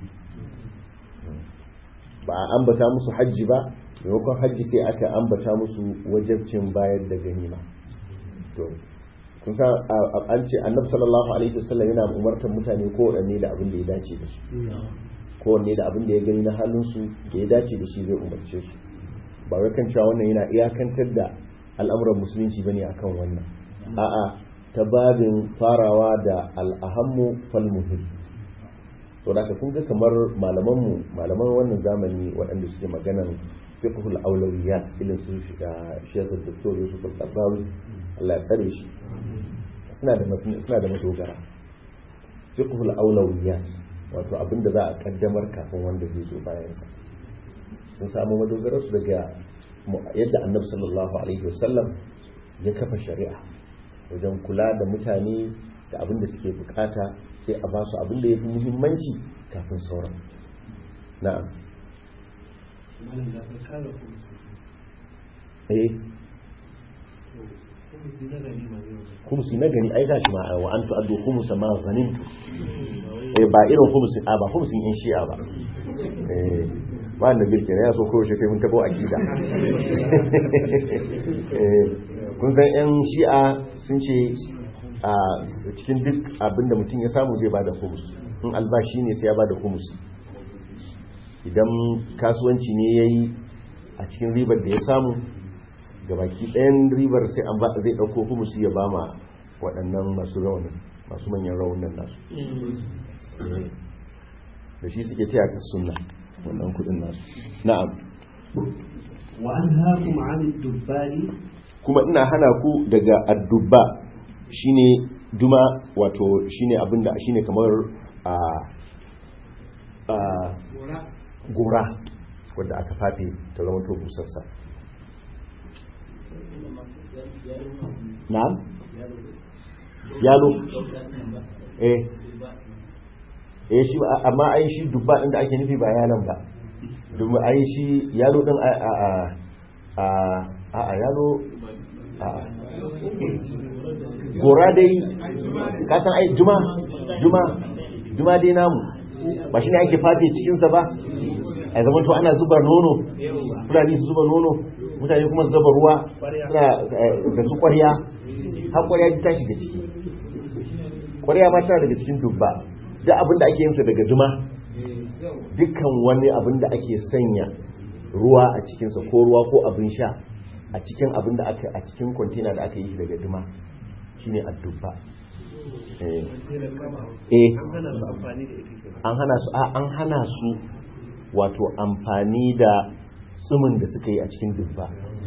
ba a ambata musu hajji ba maimakon hajji sai aka ambata musu wajabcin bayar da ganima to kun san a- a- an ce annabi sallallahu alaihi wasallam yana umartar mutane ko wadanne da abin da ya dace da su kowanne da abin da ya gani na halinsu da ya dace da shi zai umarce su ba wai kan cewa wannan yana iyakantar da al'amuran musulunci bane akan wannan a'a ta babin farawa da al'ahammu fal muhim to da kun ga kamar malaman mu malaman wannan zamani waɗanda suke maganan fiqhul awlawiyat ilin su shiga Sheikh Dr. Yusuf Al-Qardawi Allah ya tsare shi suna da suna da madogara fiqhul awlawiyat wato abin da za a kaddamar kafin wanda zai zo bayansa sun samu madogarar su daga mu- yadda annabi sallallahu alaihi wasallam ya kafa shari'a wajen kula da mutane da abin da suke bukata sai a ba su abin da ya fi muhimmanci kafin sauran na'am malam da ka kare kumsi eh to kumsi na gani ma ne wajen kumsi na gani ai gashi ma wa an tu'addu khumsa ma ghanimtu eh ba irin khumsin a ba khumsin in shi'a ba eh ba da bilke ya so kowace sai mun tabo akida eh kun san yan shi'a sun ce a cikin duk abinda mutum ya samu zai bada khums in albashi ne sai ya bada khums idan kasuwanci ne yayi a cikin ribar da ya samu gabaki ɗayan ribar sai an ba zai ɗauko humusi ya ba ma waɗannan masu raunin masu manyan raunin nasu Eh, da shi suke taya ka sunna wannan kudin nasu na'am وأنهاكم عن الدباء kuma ina hana ku daga addubba shine duma wato shine abinda shine kamar a a gora wadda aka fafe ta zama to busassa na'am yalo eh eh shi ba- amma ai shi dubba din da ake nufi ba yalan ba domin ai shi yalo din a a a a a yalo a a gora dai ka san ai juma juma juma dai namu ba shi ne ake fafe cikinsa ba a zaman to ana zuba nono fulani su zuba nono mutane kuma su zuba ruwa suna eh, da su kwarya har kwarya ta shiga ciki kwarya ma tana daga cikin dubba duk abin da ake yinsa daga juma dukkan wani abin da ake sanya ruwa a cikinsa ko ruwa ko abin sha a cikin abin da aka a cikin kwantena da aka yi shi daga juma shine addubba eh sai da kama eh an hana su amfani da ita kenan an hana su a an hana su wato amfani da tsumin da suka yi a cikin dubba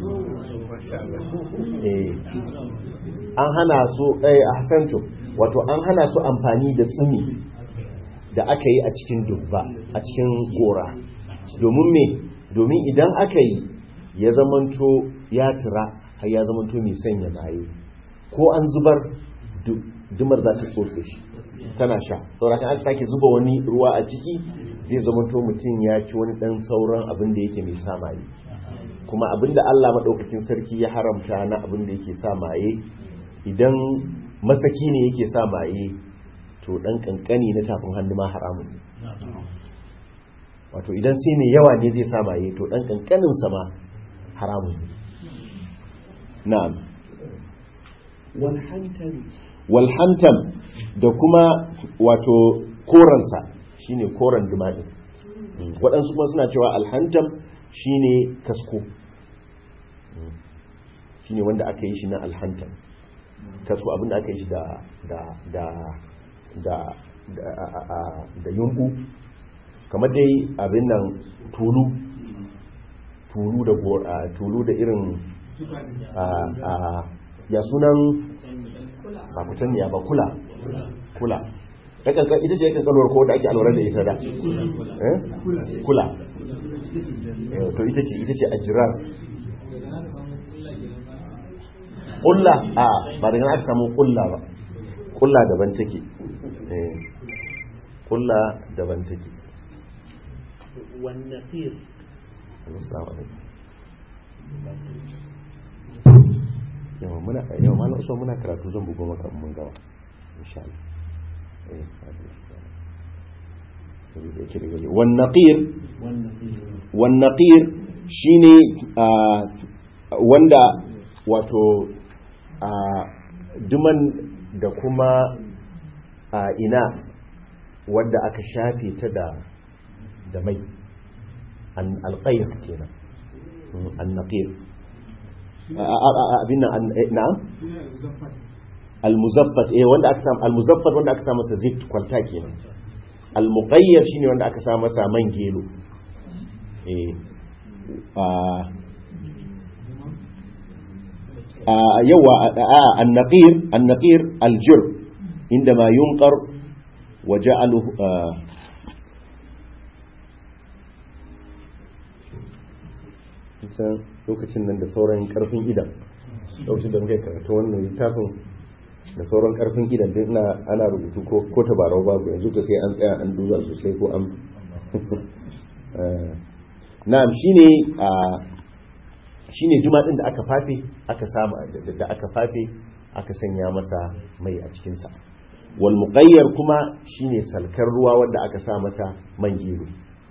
eh an hana su eh ahsantu wato an hana su amfani da tsumi da aka yi a cikin dubba a cikin gora domin me domin idan aka yi ya zamanto ya tura har ya zamanto mai sanya maye ko an zubar du- dumar za ta tsotse shi tana sha saurakan aka sake zuba wani ruwa a ciki zai zamanto mutum ya ci wani dan sauran abin da yake mai sa maye kuma abin da Allah maɗaukakin sarki ya haramta na abin da yake sa maye idan masaki ne yake sa maye to dan kankani na tafin hannu ma haramun ne wato idan sai mai yawa ne zai sa maye to dan kankanin sa ma haramun ne na'am walhantari wal hantam da kuma wato koransa shine koran dumadin waɗansu kuma suna cewa alhantam shine kasko shine wanda aka yi shi na alhantam kasko abinda aka yi shi da da da da da, a- a- da yunku kamar dai abin nan tulu tulu da go- a, tulu da irin a, a, ya sunan ba kutanniya ba kula kula yakan ka- ita ce yakan kalwar ko da ake alwara da ita da eh? kula Eh, to ita ce ita ce ajirar kulla a ba daga nan aka samu kulla ba kulla daban take eh kulla daban take والنقير assalamu alaikum yawa muna yawa malam usman muna karatu zan bugo maka in mun gaba insha Allah eh sabida yake da gari wan naqir wan naqir shine ah, wanda wato a duman da kuma a ina wadda aka shafe ta da da mai an alqayr kenan an naqir abin nan na al-muzaffat eh wanda aka samu al-muzaffat wanda aka samu masa zift kwalta kenan al-muqayyar shine wanda aka samu masa man gelo eh a yawa an-naqir an-naqir al-jir indama yunqar wa ja'aluhu kusan lokacin nan da sauran karfin idan lokacin da muke karatu wannan littafin da sauran karfin idan din ina ana rubutu ko ko tabarau babu yanzu ka sai an tsaya an duba sosai ko an na'am shine a shine juma din da aka fafe aka samu da aka fafe aka sanya masa mai a cikin sa wal muqayyar kuma shine salkar ruwa wanda aka sa mata man gero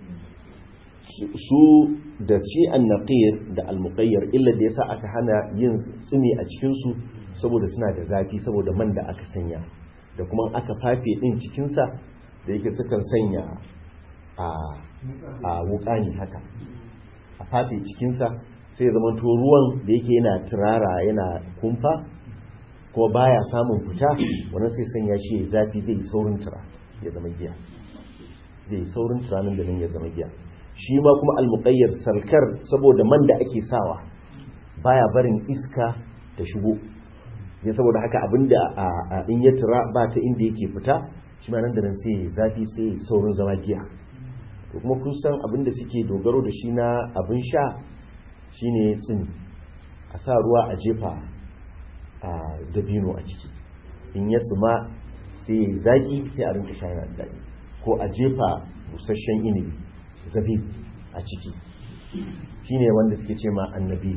su da shi annaqir da almuqayyar illa da yasa aka hana yin tsumi a cikin su saboda suna da zafi saboda man da aka sanya da kuma aka fafe din cikin sa da yake sukan sanya a a wukani haka a fafe cikin sa sai ya zamanto ruwan da yake yana turara yana kumfa kuma baya samun fita wannan sai sanya shi ya zafi zai yi saurin tura ya zama giya zai yi saurin tura nan da nan ya zama giya shi ma kuma almuqayyar salkar saboda man da ake sawa baya barin iska ta shigo ya saboda haka abinda a in ya tura ba ta inda yake fita shi ma nan da nan sai zafi sai saurin zama giya to kuma kun san abinda suke dogaro da shi na abin sha shine tsini a sa ruwa a jefa a dabino a ciki in ya tsuma sai zaki sai a rinka sha yana da daɗi ko a jefa busasshen inibi zabib a ciki shi ne wanda suke ce ma annabi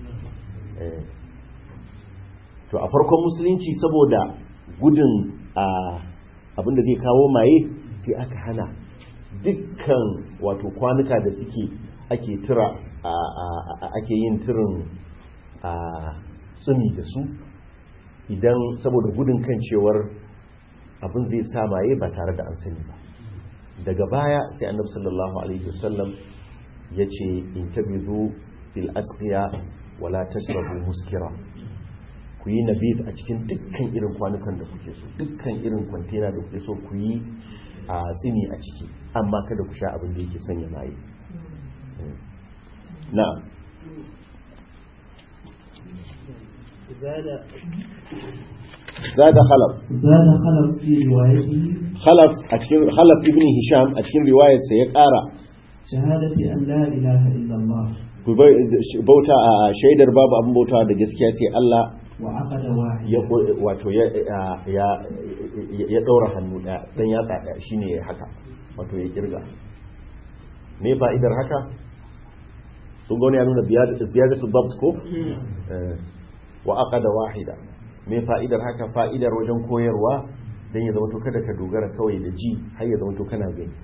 to a farkon musulunci saboda gudun abinda zai kawo maye sai aka hana dukkan wato kwanuka da suke ake tura ake yin turin tsumi da su idan saboda gudun kan cewar abin zai sa maye ba tare da an sani ba daga baya sai annabi sallallahu alaihi wasallam ya ce in tabizu fil asqiya wala tashrabu muskira ku yi nabid a cikin dukkan irin kwanukan da kuke so dukkan irin kwantena da kuke so ku yi a tsini a ciki amma kada ku sha abin da yake sanya maye na'am زاد خلف زاد خلف في روايته خلف أتكين خلف ابن هشام أتكين رواية سيقارا شهادة أن لا إله إلا الله bauta a shaidar babu abin bauta da gaskiya sai Allah وعقد واحد ya wato ya ya ya daura hannu daya dan ya tsada shine ya haka wato ya kirga me fa'idar haka sun gone ya nuna ziyadatu dabt ko wa aqada wahida me fa'idar haka fa'idar wajen koyarwa dan ya zama to kada ka dogara kawai da ji har ya zama to kana gani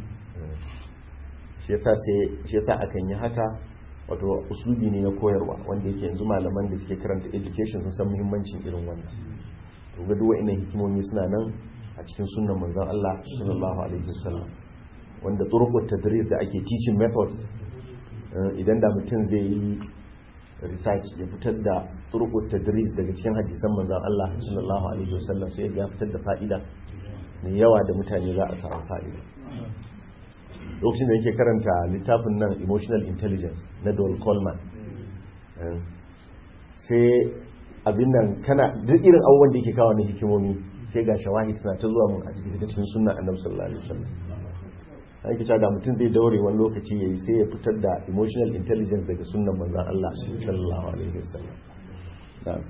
shi yasa sai shi yasa akan yi haka wato uslubi ne na koyarwa wanda yake yanzu malaman da suke karanta education sun san muhimmancin irin wannan to ga duk wa'annan hikimomi suna nan a cikin sunnan manzon Allah sallallahu alaihi wasallam wanda turuqut tadris da ake teaching methods idan da mutum zai yi research ya fitar da turuqut tadris daga cikin hadisan manzon Allah sallallahu alaihi wasallam sai ya fitar da fa'ida mai yawa da mutane za a samu fa'ida lokacin da yake karanta littafin nan emotional intelligence na Dole Coleman Eh, sai abin nan kana duk irin abubuwan da yake kawo na hikimomi sai ga shawahid suna ta zuwa mun a cikin cikin sunnan annabi sallallahu alaihi wasallam an kita da mutum zai daure wani lokaci yayi sai ya fitar da emotional intelligence daga sunnan manzon Allah sallallahu alaihi wasallam na'am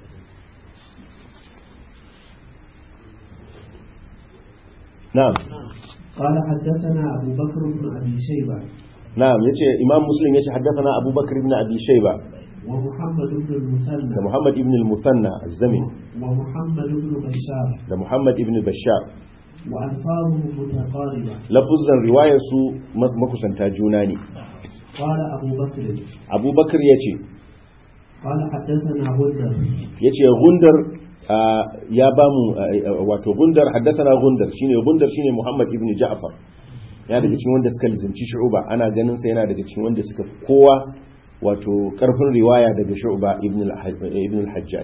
na'am قال حدثنا أبو بكر بن أبي شيبة na'am yace imam muslim yace haddathana abubakar ibn abi shayba ومحمد بن المثنى da muhammad ibn al-musanna az-zamin ومحمد بن بشار da muhammad ibn bashar وألفاظهم متقاربة lafuzan riwayar su mas- makusanta juna ne قال أبو بكر abubakar yace قال حدثنا غندر yace gundar ah, ya bamu ah, wato gundar haddathana gundar shine gundar shine muhammad ibn ja'far ya daga cikin wanda suka lizimci shu'ba ana ganin sa yana daga cikin wanda suka fi kowa wato karfin riwaya daga shu'ba ibn al- ibn al-hajjaj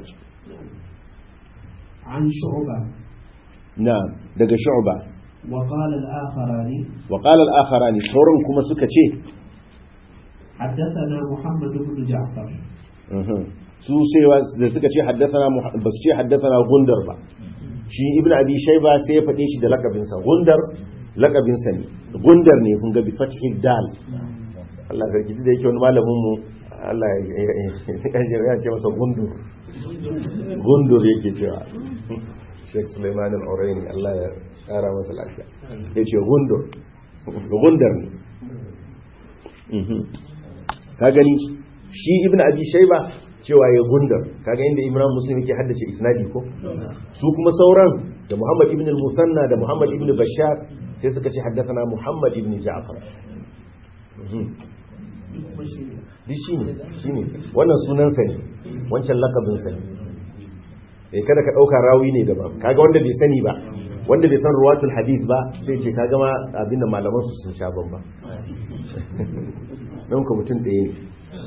عن شعبة na'am daga shu'ba وقال الآخران wa qala al-akharani sauran kuma suka ce حدثنا محمد بن جعفر uhum, su sai da suka ce haddathana Muha- ba su ce haddathana gundar ba shi ibn abi shayba sai ya faɗe shi da lakabinsa gundar lakabinsa ne gundar ne kun ga bi fathil dal Allah sarki da yake wani malamin mu Allah ya ya- ya ce masa gundur gundur yake cewa Sheikh Sulaiman al-Uraini Allah ya kara masa lafiya yace gundur gundar ne Mhm. ka gani shi ibn abi shayba cewa ya gundar kaga inda imran muslim yake haddace isnadi ko su kuma sauran da muhammad ibn al-musanna da muhammad ibn bashar sai suka ce haddathana muhammad ibn ja'far Mhm. duk shi ne shi ne wannan sunansa ne wancan lakabinsa ne eh kada ka ɗauka rawi ne daban kaga wanda bai sani ba wanda bai san ruwatul hadith ba sai ce kaga ma abinda malaman su sun sha bamba don ka mutum ɗaya ne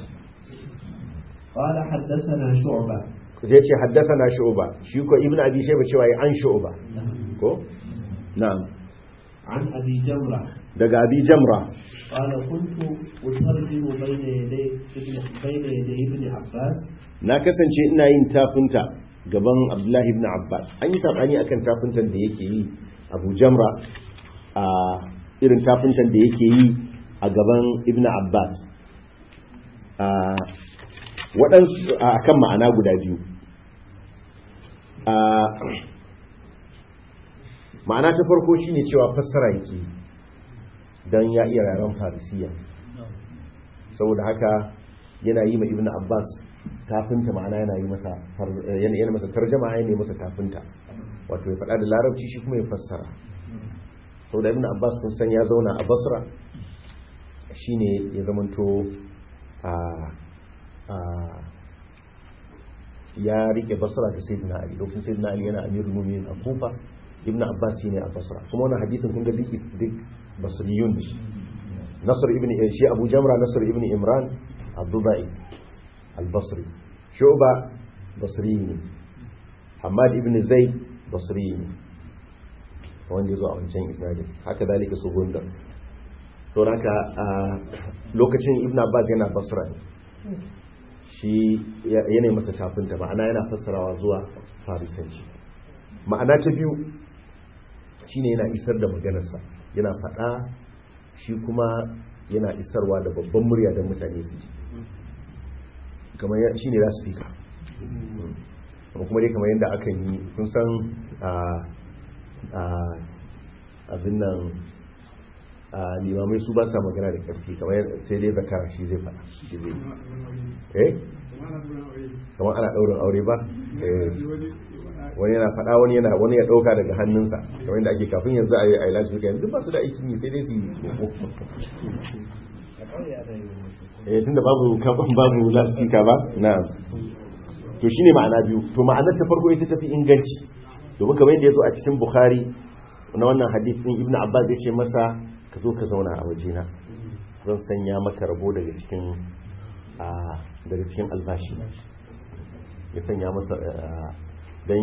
قال حدثنا شعبة zai ce haddathana shu'ba shi ko ibnu abi shayba cewa ya an shu'ba ko na'am عن أبي جمرة daga abi jamra قال كنت أترجم بين يدي ابن بين يدي ابن عباس na kasance ina yin tafinta gaban abdullahi ibn abbas an yi sabani akan tafintan da yake yi abu jamra a irin tafintan da yake yi a gaban ibn abbas a waɗansu a kan ma'ana guda biyu a ma'ana ta farko shine cewa fassara yake don ya iya yaren farisiya saboda haka yana yi ma ibn abbas tafinta ma'ana yana yi masa far- yana yana masa tarjama yana yi masa tafinta wato ya faɗa da larabci shi kuma ya fassara saboda ibn abbas kun san ya zauna a basra shine ya zamanto a a ya rike basra da sayyidina ali lokacin sayyidina ali yana amirul mu'minin a kufa ibn abbas shine a basra kuma wannan hadisin kun ga duk duk basriyun ne nasr ibn shi abu jamra nasr ibn imran abdubai al-basri shu'ba basri ne hamad ibn zaid basri ne wanda yazo a wancan isnadin haka dalika su gunda so haka a lokacin ibn abbas yana basra ne shi yana masa tafinta ma'ana yana fassarawa zuwa farisanci ma'ana ta biyu shine yana isar da maganarsa yana faɗa shi kuma yana isarwa da babban murya don mutane su ji kamar shi ne za su fika kuma dai kamar yadda aka yi kun san abin nan limamai su ba sa magana da ƙarfi kamar sai dai zakara shi zai faɗa shi zai eh kamar ana ɗaurin aure ba wani yana faɗa wani yana wani ya ɗauka daga hannunsa kamar yadda ake kafin yanzu a yi a ilashi suka yanzu ba su da aikin yi sai dai su yi eh tunda babu kafin babu lasfika ba na'am to shine ma'ana biyu to ma'anar ta farko ita tafi inganci domin kamar yadda yazo a cikin bukhari na wannan hadith din ibnu abbas ya ce masa ka zo ka zauna a wajena zan sanya maka rabo daga cikin a daga cikin albashi ya sanya masa dan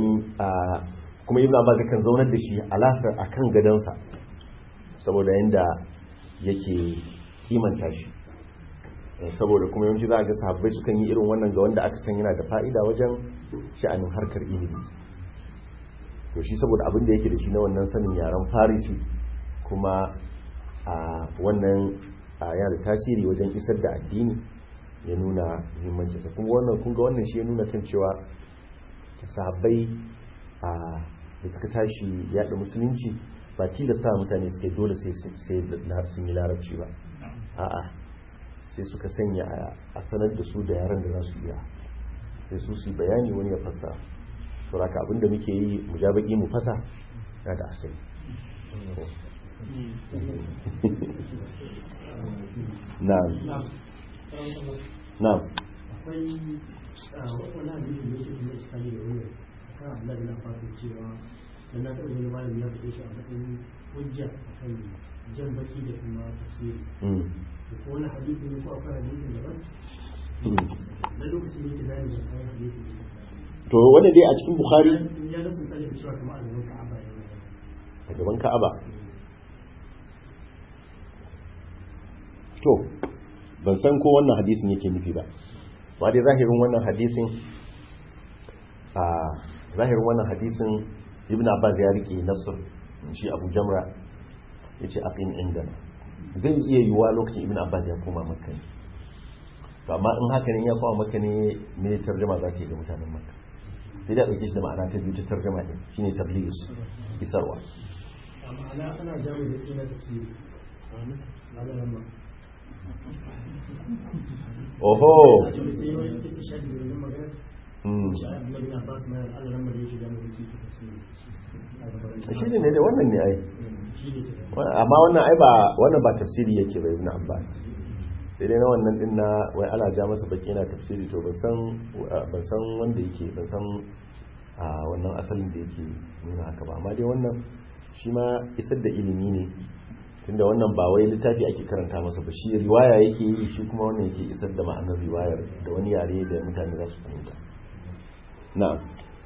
kuma ibnu abbas kan zaunar da shi alasar akan gadansa saboda yanda yake kimanta shi saboda kuma yawanci za a ga sahabbai sukan yi irin wannan ga wanda aka san yana da fa'ida wajen sha'anin harkar ilimi to shi saboda abin da yake da shi na wannan sanin yaren farisi kuma a wannan yana da tasiri wajen isar da addini ya nuna muhimmancinsa kuma wannan kunga wannan shi ya nuna kan cewa sahabbai a da suka tashi yada musulunci ba tilasta mutane suke dole sai sun yi larabci ba a'a sai suka sanya a sanar da su da yaran da za su iya sai su su bayani wani ya fasa sauraka abinda muke yi mu ja baki mu fasa na da asali na'am na'am akwai wani hadisi da yake kuma iskali da wani kan Allah na fata cewa dan na taɓa wani malami ya faɗe shi a matsayin hujja akan jan baki da kuma tafsiri da ko wani hadisi ne ko akwai hadisin daban na lokacin da yake bayani da kayan hadisi ne to wanda dai a cikin bukhari ya ga sun tsare da cewa kamar a gaban ka'aba ya yi a gaban ka'aba to ban san ko wannan hadisin yake nufi ba ba dai zahirin wannan hadisin a zahirin wannan hadisin ibn abbas ya rike nasr shi abu jamra yace aqim indana zai iya yiwuwa lokacin ibn abbas ya koma makka ne to amma in haka ne ya koma makka ne me tarjuma za ta yi ga mutanen makka sai da ɗauke shi da ma'ana ta biyu ta tarjuma ɗin shine tabligh isarwa ma'ana ana jami da suna tafsiri ana ramma oho sai wani kisa shaɗi da wani magana Mm. shi a annabi na basu mayar Allah ramma da yake jami da suna tafsiri a gaban shi ne ne da wannan ne ai shi ne ke Wa- amma wannan ai ba wannan ba tafsiri yake ba ibn abbas sai dai na wannan din na wai ana ja masa baki yana tafsiri to ban san ban san wanda yake ban san a wannan asalin da yake nuna haka ba amma dai wannan shi ma isar da ilimi ne tunda wannan ba wai littafi ake karanta masa ba shi riwaya yake yi shi kuma wannan yake isar da ma'anar riwayar da wani yare da mutane za su fahimta na'am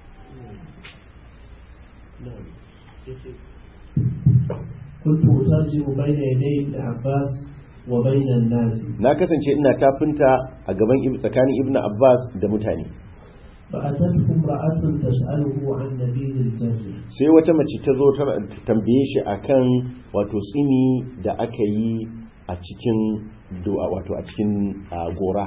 كنت أترجم بين يدي ابن عباس وبين الناس na kasance ina tafinta a gaban Ib- tsakanin ibnu abbas da mutane فأتته امرأة تسأله عن نبيذ الجزر sai wata mace ta zo ta tambaye shi akan wato tsini da aka yi a cikin do- wato a cikin ah, gora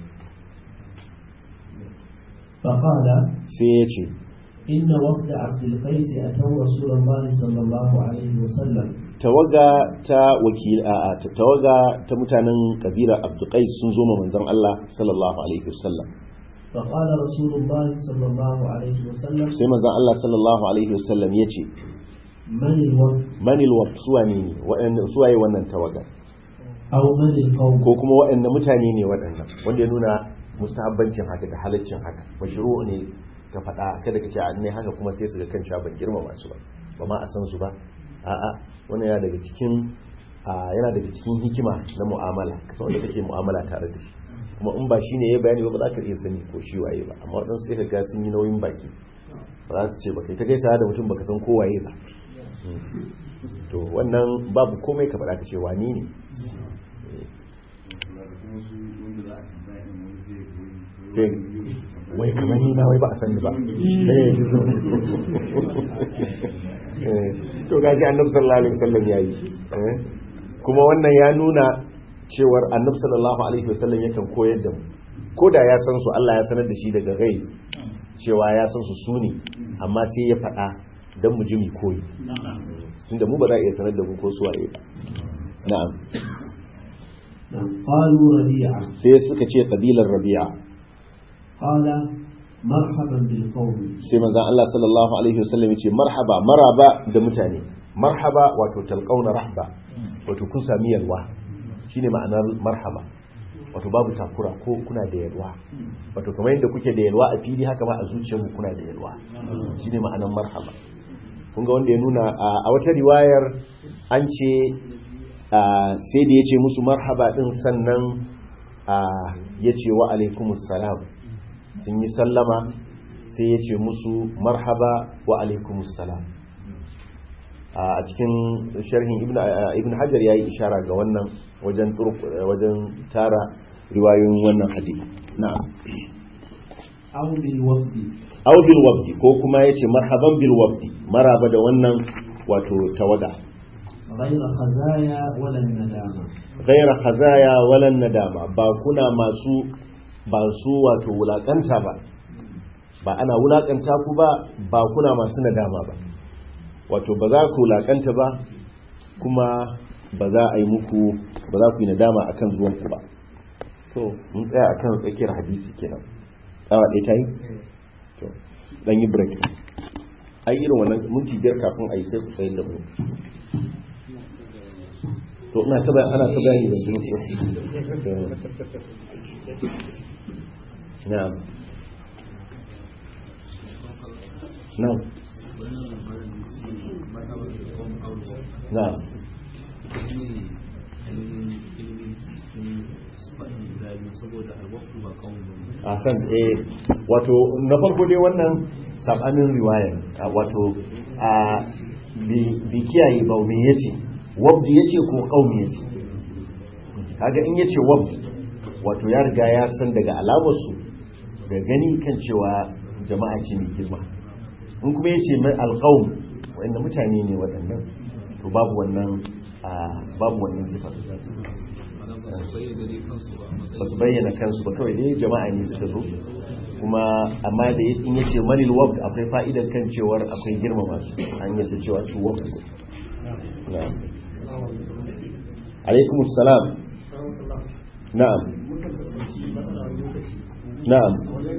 فقال sai ya ce إن وفد عبد القيس أتوا رسول الله صلى الله عليه وسلم tawaga ta wakil a a- ta- tawaga ta mutanen kabilar abduqais sun zo ma manzon Allah sallallahu alaihi wasallam فقال رسول الله صلى الله عليه وسلم sai manzon Allah sallallahu alaihi wasallam ya ce من الوفد manil wa suwane ne waɗanda suwaye wannan tawaga أو من القوم ko kuma waɗanda mutane ne waɗannan wanda ya nuna mustahabbancin haka da halaccin haka mashru ne ka faɗa kada ka ce a ne haka kuma sai su ga kan cewa ban girmama su ba ba ma a san su ba a'a wannan yana daga cikin a, yana daga cikin hikima na mu'amala ka san wanda kake mu'amala tare da shi kuma in ba shine ya bayani ba ba za ka iya sani ko shi waye ba amma waɗansu sai ka ga sun yi nauyin baki ba za su ce ba kai ta gaisa da mutum baka san ko waye ba to wannan babu komai ka faɗa ka ce wani ne sai wai kamar ni na wai ba a sani ba eh eh, to gashi annabi sallallahu alaihi wasallam yayi eh, kuma wannan ya nuna cewar annabi sallallahu alaihi wasallam yakan koyar da mu ko da ya san su Allah ya sanar da shi daga gai cewa ya san su su ne amma sai ya faɗa don mu ji mu koyi tunda mu ba za a iya sanar da mu ko su waye ba na'am نعم. قالوا ربيعة sai suka ce kabilar rabi'a قال مرحبا بالقوم sai manzon Allah sallallahu alaihi wasallam ya ce marhaba maraba da mutane marhaba wato talqauna rahba wato kun sami yalwa shine ma'anar marhaba wato babu takura ko kuna da yalwa wato kamar yadda kuke da yalwa a fili haka ma a zuciyarku kuna da yalwa shine ma'anar marhaba kun ga wanda ya nuna a a wata riwayar an ce a, sai da ya ce musu marhaba din sannan a, ya ce wa alaikumus salam sun yi sallama sai ya ce musu marhaba wa alaikumus salam a cikin sharhin ibn ibn hajar yayi ishara ga wannan wajen turq wajen tara riwayoyin wannan hadisi na'am aw bil waqti aw bil wabdi ko kuma yace marhaban bil wabdi maraba da wannan wato tawaga ghayra khazaya wala nadama ghaira khazaya wala nadama ba kuna masu ba su wato wulakanta ba ba ana wulakanta ku ba ba kuna masu nadama ba wato ba za ku wulakanta ba kuma ba za a yi muku ba za ku yi nadama akan zuwan ku ba to mun tsaya akan tsakiyar hadisi kenan awa ɗaya ta yi to dan yi break ai irin wannan minti biyar kafin a yi sai ku tsayin da mu to ina ta bayan ana ta bayani da zuwa na'am na'am na'am a san eh wato na farko dai wannan sabanin riwaya wato a bi kiyaye ba me yace wabdi yace ko qaumi yace kaga in yace wabdi wato ya riga ya san daga alamar su da gani kan cewa jama'a ce mai girma in kuma yace mai alqaum wanda mutane ne waɗannan to babu wannan babu wannan sifar ba su bayyana kansu ba kawai dai jama'a ne suka zo kuma amma da in yace manil wabd akwai fa'idar kan cewar akwai girmama su an yadda cewa su wabd na'am alaikum assalam na'am na'am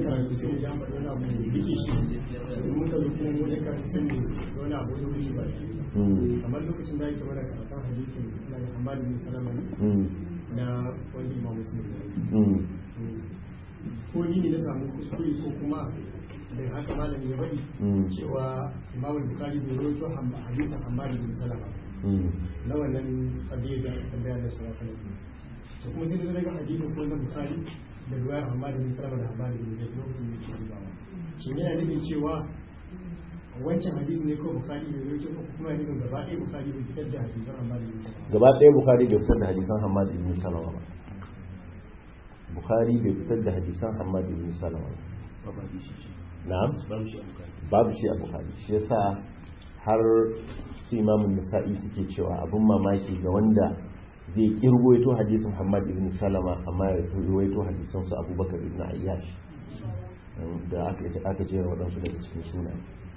kamar lokacin da yake mana karatun hadisin na Muhammad bin Salama na wani imam muslim ko ni ne na samu kuskure ko kuma da haka malami ya bari cewa imam bukari bai rawaito hadisin Muhammad bin Salama na wannan kadiyar da tambaya da su wasu to kuma sai da daga hadisin ko na bukari da ruwayar Muhammad bin Salama da Muhammad bin Zaid lokacin da yake dubawa shi ne yana nufin cewa wancan hadisi ne ko bukari bai rawaito ko kuma yana nufin gaba ɗaya bukari bai fitar da hadisan Muhammad bin Salama gaba ɗaya bukari bai fitar da hadisan hamad ibn salama ba bukari bai fitar da hadisan hamad ibn salama ba na'am babu shi a bukari shi yasa har su imamun nasa'i suke cewa abin mamaki ga wanda zai kirwaito hadisin hamad ibn salama amma ya kirwaito hadisan su abubakar ibn ayyash da aka jera waɗansu daga cikin suna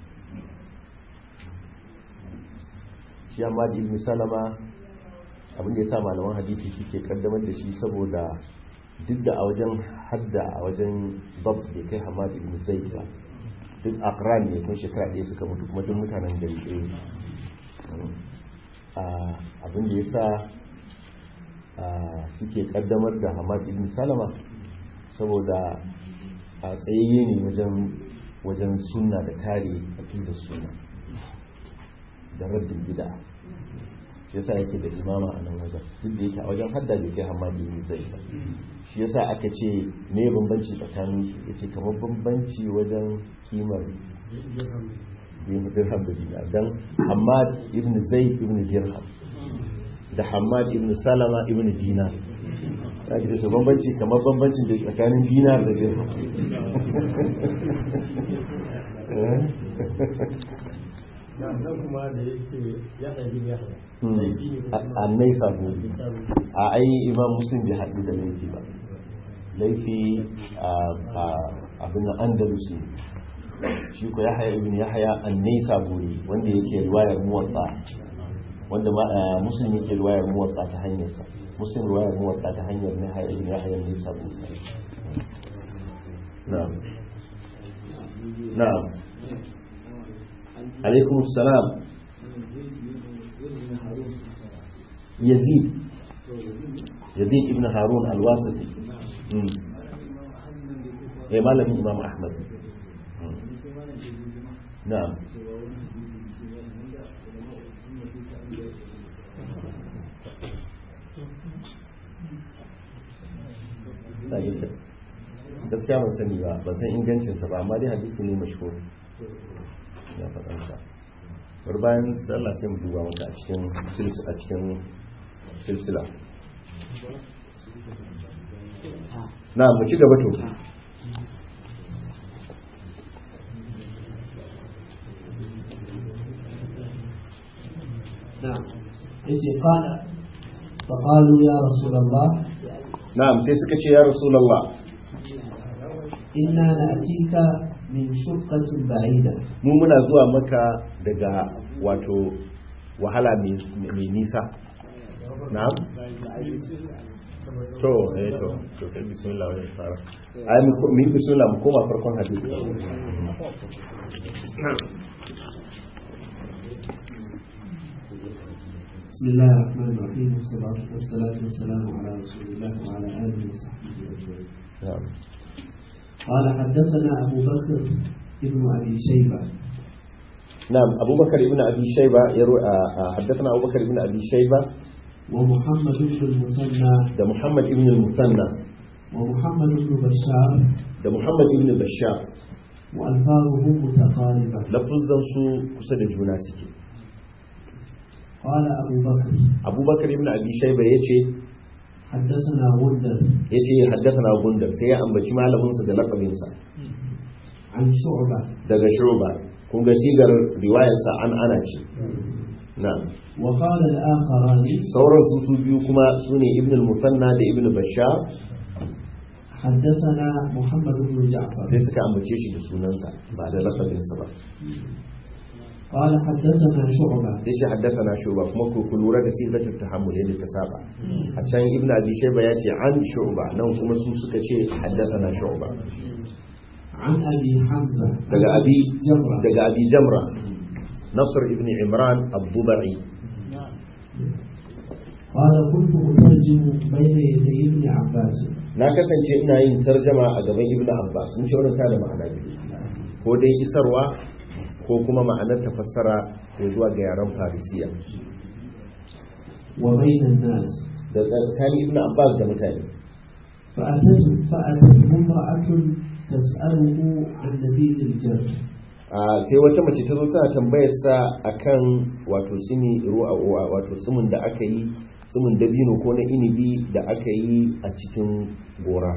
shi hamad ibn salama abin da ya sa malaman hadisi suke kaddamar da shi saboda duk da a wajen hadda a wajen bab da kai hamad ibn zaid ba duk akran ne kun shekara ɗaya suka mutu kuma duk mutanen gari ɗaya abin da ya sa suke kaddamar da hamad ibn salama saboda a tsayayye ne wajen sunna da kare aƙidar sunna da raddin gida shi yasa yake da imama a nan wajen duk da yake a wajen hadda bai kai hamadi ne zai ba shi yasa aka ce me bambanci tsakanin su yace kamar bambanci wajen kimar dirham da dinar dan hamad ibn zaid ibn dirham da hamad ibn salama ibn dinar ta ji da bambanci kamar bambancin da tsakanin dinar da dirham nan kuma da ya ce ya ɗabi ya annai sabo a ai imam muslim bai haɗu da laifi ba laifi a abin da andalusi shi ko yahaya ibn yahaya annai saburi wanda yake riwayar muwatsa wanda muslim yake riwayar muwatsa ta hanyar sa muslim riwayar muwatsa ta hanyar yahaya ibn yahaya annai saburi na'am na'am عليكم السلام يزيد يزيد ابن هارون الواسطي ايه مالك امام احمد نعم gaskiya ban sani ba ban san ingancinsa ba amma dai hadisi ne mashhur ya faɗansa bar bayan sallah sai mu duba maka a cikin sils- a cikin silsila na mu ci gaba to نعم يجي قال فقالوا يا رسول الله na'am sai suka ce ya rasulullah إنا نأتيك من شقة بعيدة mu muna zuwa maka daga wato wahala mai mai nisa na'am to eh to to kai bismillah wa fara ai mu ko- mu yi bismillah mu koma farkon hadisi بسم الله الرحمن الرحيم والصلاة والصلاة والسلام على رسول الله وعلى آله وصحبه أجمعين na'am قال حدثنا أبو بكر ابن أبي شيبة نعم أبو بكر ابن أبي شيبة يروي آه، آه، حدثنا أبو بكر ابن أبي شيبة ومحمد بن المثنى ده محمد ابن المثنى ومحمد بن بشار ده محمد ابن بشار وألفاظهم متقاربة لفظا سو كسد جوناسكي قال أبو بكر أبو بكر ابن أبي شيبة يتي حدثنا غندر يتي حدثنا غندر سيا أم بشي معلمون سد لقبينسا عن شعبة daga shuba kun ga sigar riwayarsa an ana ce na'am وقال الآخران sauran su su biyu kuma su ne ibn al-musanna da ibn bashar حدثنا محمد بن جعفر sai suka ambace shi da sunansa ba da lafazinsa ba قال حدثنا شعبة sai shi haddasa shuba kuma ku ku lura da sifatul tahammul yadda ta saba a can ibn abi shayba ya ce an shuba nan kuma su suka ce haddasa shuba عن أبي حمزة daga abi جمرة daga abi jamra nasr ibn imran ad-dubai قال كنت أترجم بين يدي ابن عباس na kasance ina yin tarjama a gaban ibn abbas mun ce wannan tana ma'ana biyu ko dai isarwa ko kuma ma'anar tafassara ko zuwa ga yaren farisiya وبين الناس da tsakanin ibn abbas da mutane فأتت فأتته امرأة تسأله عن نبيذ الجر a sai wata mace ta zo tana tambayar sa akan wato sini ruwa wato sumun da aka yi sumun dabino ko na inibi da aka yi a cikin gora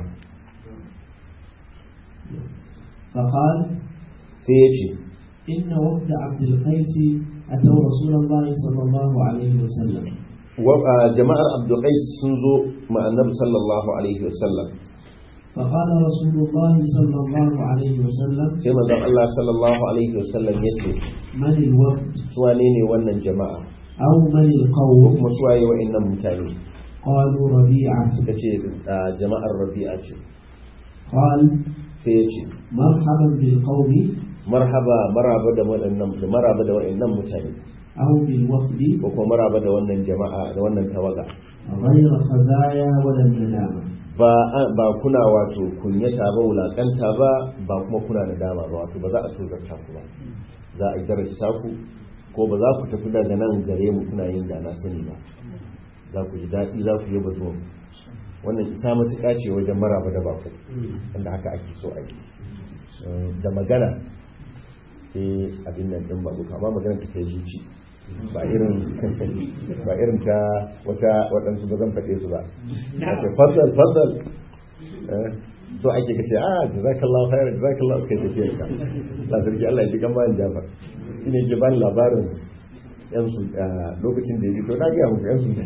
فقال sai ya ce إن وفد عبد القيس أتوا رسول الله صلى الله عليه وسلم wa- a, jama'ar abdulkais sun zo ma annabi sallallahu alaihi wasallam فقال رسول الله صلى الله عليه وسلم sai manzon Allah sallallahu alaihi wasallam ya ce من الوفد su wane ne wannan jama'a أو من ko القوم kuma su waye wa'annan mutane قالوا ربيعة suka ce a, jama'ar rabi'a ce قال sai ya ce مرحبا بالقوم marhaba maraba da waɗannan da maraba da wa'annan mutane أو بالوفد ko kuma maraba da wannan jama'a da wannan tawaga غير خزايا ولا الندامة ba ba kuna wato kunyata ba wulakanta ba ba kuma kuna nadama ba wato ba za a tozarta ku ba za a darasta ku ko ba za ku tafi daga nan gare mu kuna yin da na sani ba za ku ji daɗi za ku yi bazo wannan isa matuƙa ce wajen maraba da baku wanda haka ake so a yi Eh, da magana sai abin nan ɗin babu amma magana ta kai zuci ba irin ba irin ta wata waɗansu ba zan faɗe su ba ake fadal fadal Eh, so ake kace ah jazakallahu khairan jazakallahu kai tafiyar ka la sarki Allah ya ji kan bayan Jafar shine ke ban labarin yan su lokacin da ya ji to na ga muku yan su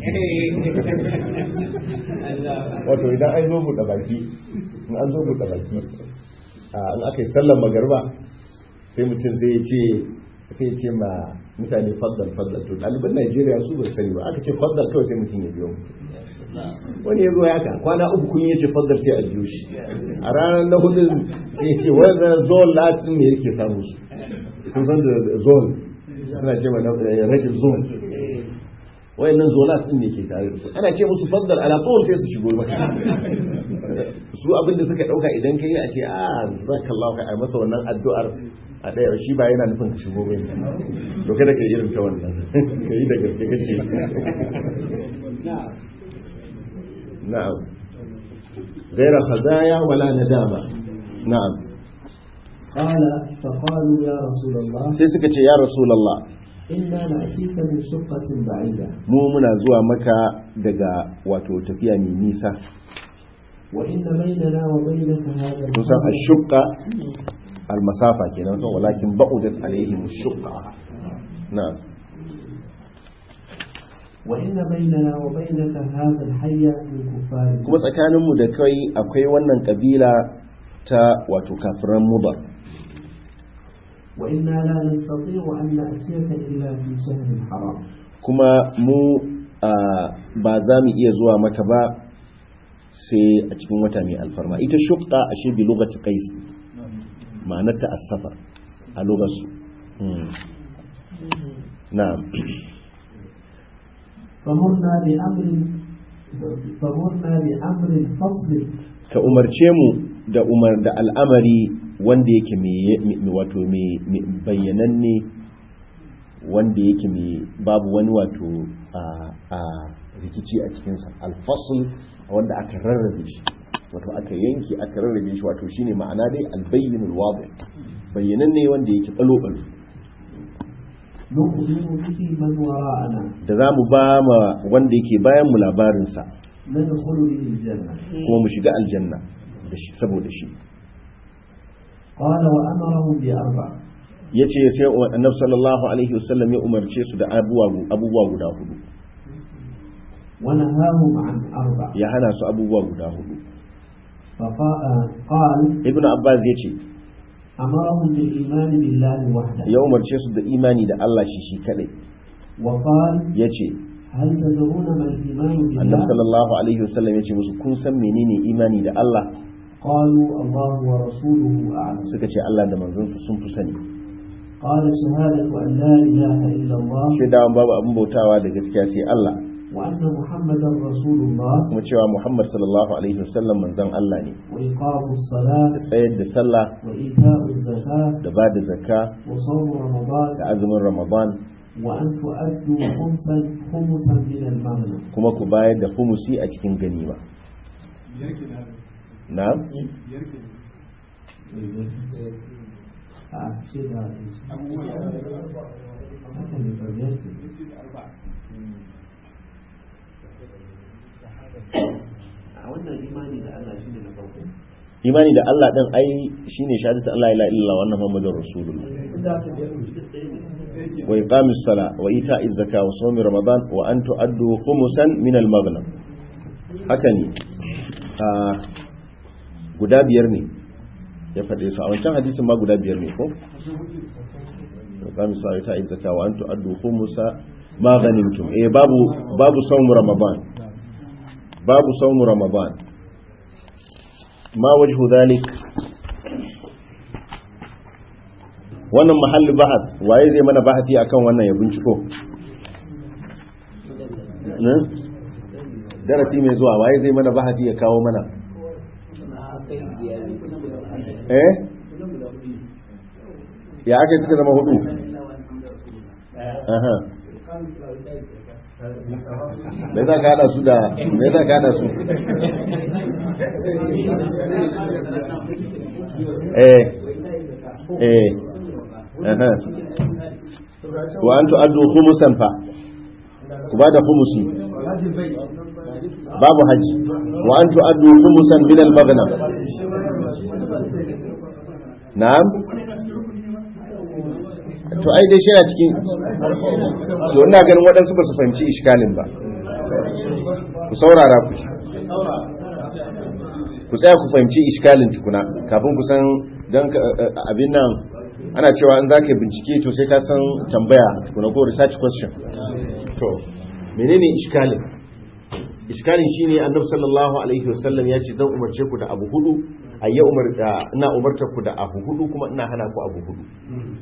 wato idan an zo buɗe baki in an zo buɗe baki ah, in aka yi sallar magarba sai mutum sai ya ce sai ya ce ma mutane faddal faddal to ɗaliban Najeriya su ba su sani ba aka ce faddal kawai sai mutum ya biyo mutum wani ya zo ya haka kwana uku kun yace faddar sai a biyo shi a ranar na hudu sai ce wannan zone latin ne yake samu su kun san da zone ana ce ma rajin zone wayannan zolat din ne ke tare da su ana ce musu faddal ala tsohon sai su shigo maka su abin da suka dauka idan kai a ce a zakallahu kai a masa wannan addu'ar a ɗaya shi ba yana nufin ka shigo bane to kada ka yi irin ta wannan ka yi da gaske kake نعم غير خزايا ولا ندامة نعم قال فقالوا يا رسول الله sai suka ce ya rasulullah إنا نأتيك من شقة بعيدة mu muna zuwa maka daga wato tafiya mai nisa وإن بيننا وبينك هذا kun san ashukka almasafa kenan to walakin ba'udat alaihim ashukka na'am وإن بيننا وبينك هذا الحي من كفار kuma tsakaninmu da kai akwai wannan kabila ta wato kafiran mudar وإنا لا نستطيع أن نأتيك إلا في شهر حرام kuma mu a, ba za mu iya zuwa maka ba sai a cikin wata mai alfarma ita shukka a shi bi lokaci kais ma'anarta as-safar a lokaci na'am فمرنا بأمر فمرنا بأمر فصل ka umarce mu da umar da al'amari wanda yake mai wato mai mai bayyananne wanda yake mai babu wani wato a a rikici a cikinsa alfasul wanda aka rarrabe shi wato aka yanki aka rarrabe shi wato shine ma'ana dai albayyinul wadi bayyananne wanda yake balo balo نخبر به من وراءنا da za mu ba ma wanda yake bayan mu labarinsa ندخل به الجنة kuma mu shiga aljanna da shi saboda shi قال وأمرهم بأربع ya ce sai annabi sallallahu alaihi wasallam ya umarce su da abubuwa abubuwa guda hudu ونهاهم عن أربع ya hana su abubuwa guda hudu فقال ibn abbas ya ce أمرهم بالإيمان بالله وحده ya umarce su da imani da Allah shi shi kadai وقال ya ce هل تدرون ما الإيمان annabi بالله sallallahu alaihi wasallam ya ce musu kun san menene imani da Allah قالوا الله ورسوله أعلم suka ce Allah da manzonsa sun fi sani قال شهادة أن لا إله إلا الله shaidawan babu abin bautawa da gaskiya sai Allah وأن محمدا رسول الله kuma cewa Muhammad sallallahu alaihi wasallam manzon Allah ne وإقام الصلاة tsayar da sallah وإيتاء الزكاة da ba da zakka وصوم رمضان da azumin Ramadan وأن تؤدوا خمسا خمسا من المغنم kuma ku bayar da humusi a cikin ganima na'am آه، شيء هذا. هكذا يركب. a wannan imani da Allah shi ne na farko imani da Allah din ai shine shahadatu Allah ila illa wa anna muhammadur rasulullah inda aka biyar mu duk ɗaya ne wa iqamis sala wa ita'iz zakah wa sawmi ramadan wa an tu'addu khumsan min al maghnam haka ne a guda biyar ne ya faɗe su a wancan hadisin ma guda biyar ne ko iqamis sala wa ita'iz zakah wa an tu'addu khumsa ma ghanimtum eh babu babu sawmu ramadan babu sawmu ramadan ma wajhu dhalik wannan mahallin bahas waye zai mana bahati akan wannan ya binciko ne darasi mai zuwa waye zai mana bahati ya kawo mana eh ya aka suka zama hudu aha me za ka hada su da me za ka hada su eh eh aha wa an tu'addu khumusan fa ku ba da khumusi babu haji wa an tu'addu khumusan min al-maghnam na'am to ai dai shi yana cikin to ina ganin waɗansu ba su fahimci iskalin ba ku saurara ku ku tsaya ku fahimci iskalin tukuna kafin ku san don abin nan ana cewa in za ka yi bincike to sai ka san tambaya tukuna ko research question to menene iskalin iskalin shine annabi sallallahu alaihi wasallam ya ce zan umarce ku da abu hudu ayya umar ina umarta ku da abu hudu kuma ina hana ku abu hudu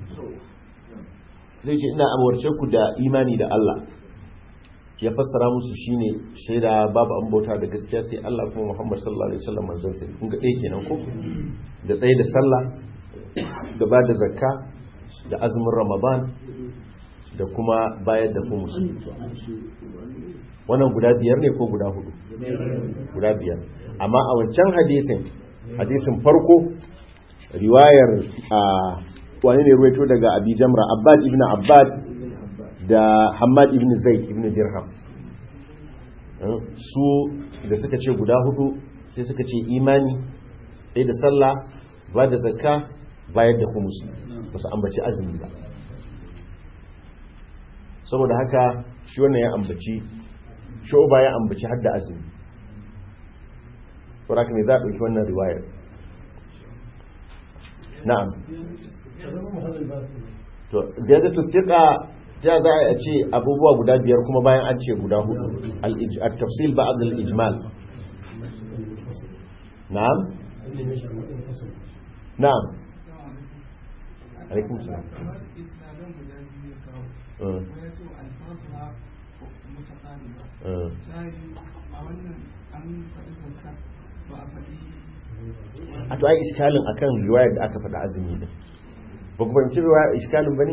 zai ce ina umarce ku da imani da Allah ya fassara musu shine shaida babu an bauta da gaskiya sai Allah kuma Muhammad sallallahu alaihi wasallam manzon sai kun ga ɗaya kenan ko da tsaye da sallah da ba da zakka da azumin Ramadan da kuma bayar da kuma wannan guda biyar ne ko guda hudu guda biyar amma a wancan hadisin hadisin farko riwayar a wani ne ruwaito daga abi jamra abbad ibn abbad da Hamad ibn Zaid ibn Dirham su da suka ce guda hudu sai suka ce imani sai da sallah ba da zakka bayar da humusi ba su ambaci azumi ba saboda haka shi wannan ya ambaci shoba ya ambaci har da azumi saboda haka ne za a ɗauki wannan riwayar na'am to ziyadatu thiqa ta za a ce abubuwa guda biyar kuma bayan an ce guda hudu al-tafsil ba'd al-ijmal na'am na'am alaikum salam a to ai iskalin akan riwayar da aka faɗa azumi din ba ku fahimci riwayar iskalin ba ne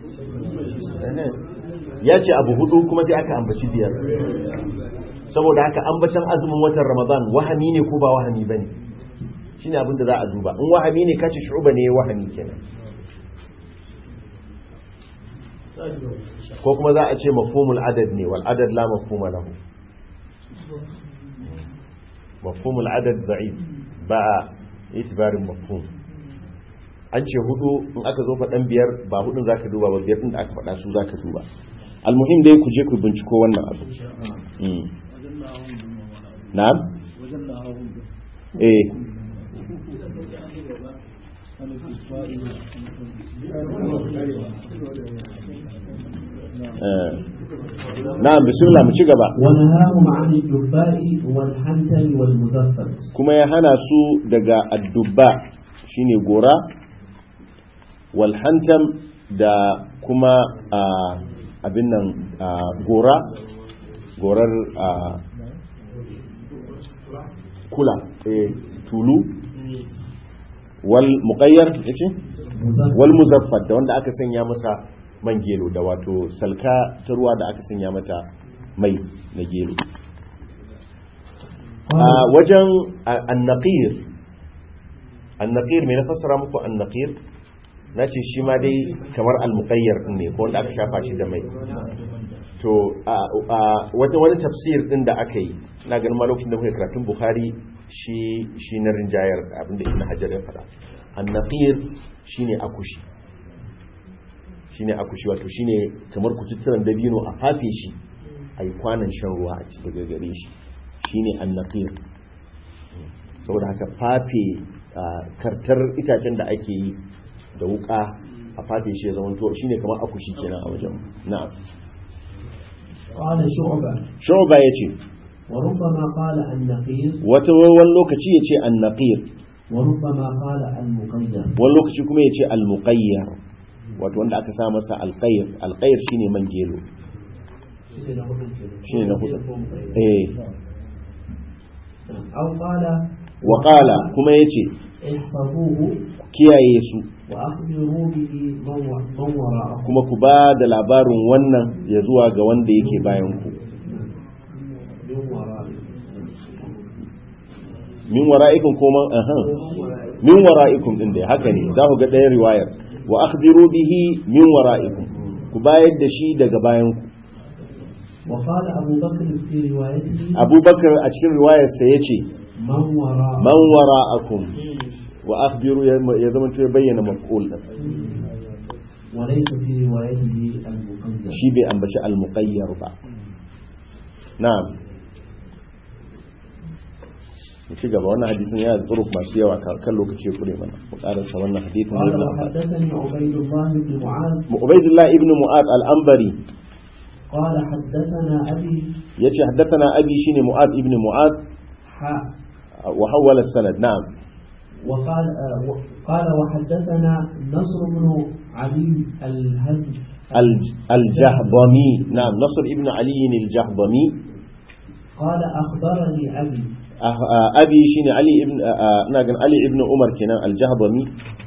ya ce abu hudu kuma sai aka ambaci biyar saboda haka ambacin azumin watan ramadan wahami ne ko ba wahami ba ne shi ne abinda za a duba in wahami ne kace shuba ne wahami kenan ko kuma za a ce mafhumul adad ne wal adad la mafhuma lahu mafhumul adad da'if ba itibarin mafhum an ce hudu in aka zo faɗan biyar ba hudun za ka duba ba biyar ɗin da aka faɗa su za ka duba almuhim dai ku je ku binciko wannan abu na'am eh na'am bismillah mu ci gaba ونهاهم عن الدباء والحنتم والمزفر kuma ya hana su daga addubba shine gora walhantam da kuma abin nan gora gorar kula tulu wal muqayyar yace wal muzaffar da wanda aka sanya masa man gelo da wato salka ta ruwa da aka sanya mata mai na gelo a wajen annaqir annaqir me na fassara muku annaqir na ce shi ma dai kamar almuqayyar din ne ko wanda aka shafa shi da mai to wata wani tafsir din da aka yi na ganin ma lokacin da kuka karatun bukhari shi shi na rinjayar abinda ibn hajar ya faɗa annaqir shine akushi shine akushi wato shine kamar kututturan dabino a fafe shi a yi kwanan shan ruwa a ci daga gare shi shine annaqir saboda haka fafe kartar itacen da ake yi da wuka a fafe shi ya zama to shine kamar akushi kenan a wajen na'am قال شعبة shu'ba yace وربما قال النقير wata wani lokaci yace annaqir وربما قال المقيد wani lokaci kuma yace almuqayyar wato wanda aka sa masa alqayr alqayr shine man gelo shine na hudu eh أو قال wa qala kuma yace احفظوه kiyaye su وأخبروا به من و- من وراءه kuma ku ba da labarin wannan ya zuwa ga wanda yake bayan ku من وراءه min wara'ikum ko man aha min wara'ikum din dai haka ne za ku ga ɗayan riwayar wa akhbiru bihi min wara'ikum ku bayar da shi daga bayan ku وقال أبو بكر في روايته abubakar a cikin riwayar sa yace من وراء man wara'akum wa akhbiru ya ya zama to ya bayyana maf'ul din وليس في روايته المقيد shi bai ambaci al-muqayyar ba na'am mu ci gaba wannan hadisin yana da turuk masu yawa kan kan lokaci kure mana mu karanta wannan hadisin قال ne وحدثني عبيد الله بن معاذ Ubaydullah ibn Mu'ad al-Anbari قال حدثنا أبي yace haddathana abi shine Mu'ad ibn Mu'ad حاء wa hawala sanad na'am وقال آه، و- قال وحدثنا نصر بن علي الهج al- al-Jahdami na'am Nasr ibn Ali al-Jahdami قال أخبرني أبي Ah, ah, abi shine Ali ibn ah, ah, ina gan Ali ibn Umar kenan al-Jahdami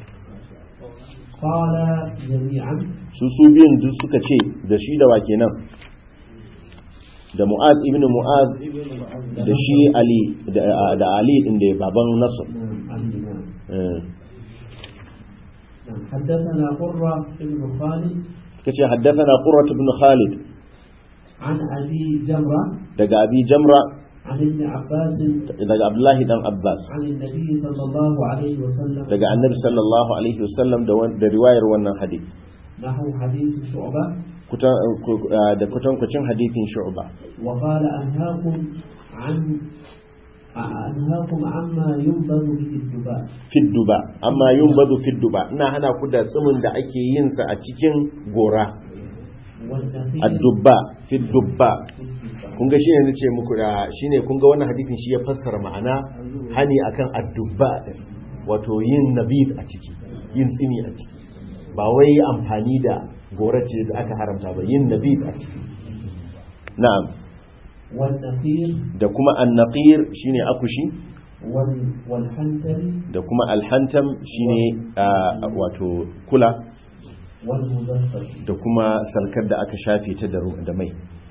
قال جميعا su su biyun duk suka ce da shi da wa kenan da Mu'ad ibn Mu'ad da shi Ali da ah, da Ali din da baban Nasr نعم، عن نعم. Eh. نعم. حدثنا قرة بن خالد kace haddathana qurrat ibn khalid عن أبي جمرة daga abi jamra عن ابن عباس daga abdullahi dan abbas عن النبي صلى الله عليه وسلم daga annabi sallallahu alaihi wasallam da wan- da riwayar wannan hadith نحو حديث شعبة kutan ku- ah, da kutankucin hadithin shu'ba وقال أنهاكم عن أنهاكم عما ينبذ به الدباء fidduba amma yunbadu fidduba ina hana ku da tsumin da ake yin sa a cikin gora والنخيل addubba fiddubba في الدباء kun ga shine nace muku da shine kun ga wannan hadisin shi ya fassara ma'ana hani akan addubba din wato yin nabid a ciki yin tsini a ciki ba wai amfani da gorace da aka haramta ba yin nabid a ciki na'am والنخيل da kuma annaqir shine akushi وال- والحنتل da kuma alhantam shine ah, wato kula والمزفر da kuma salkar da aka shafe ta da ru- da mai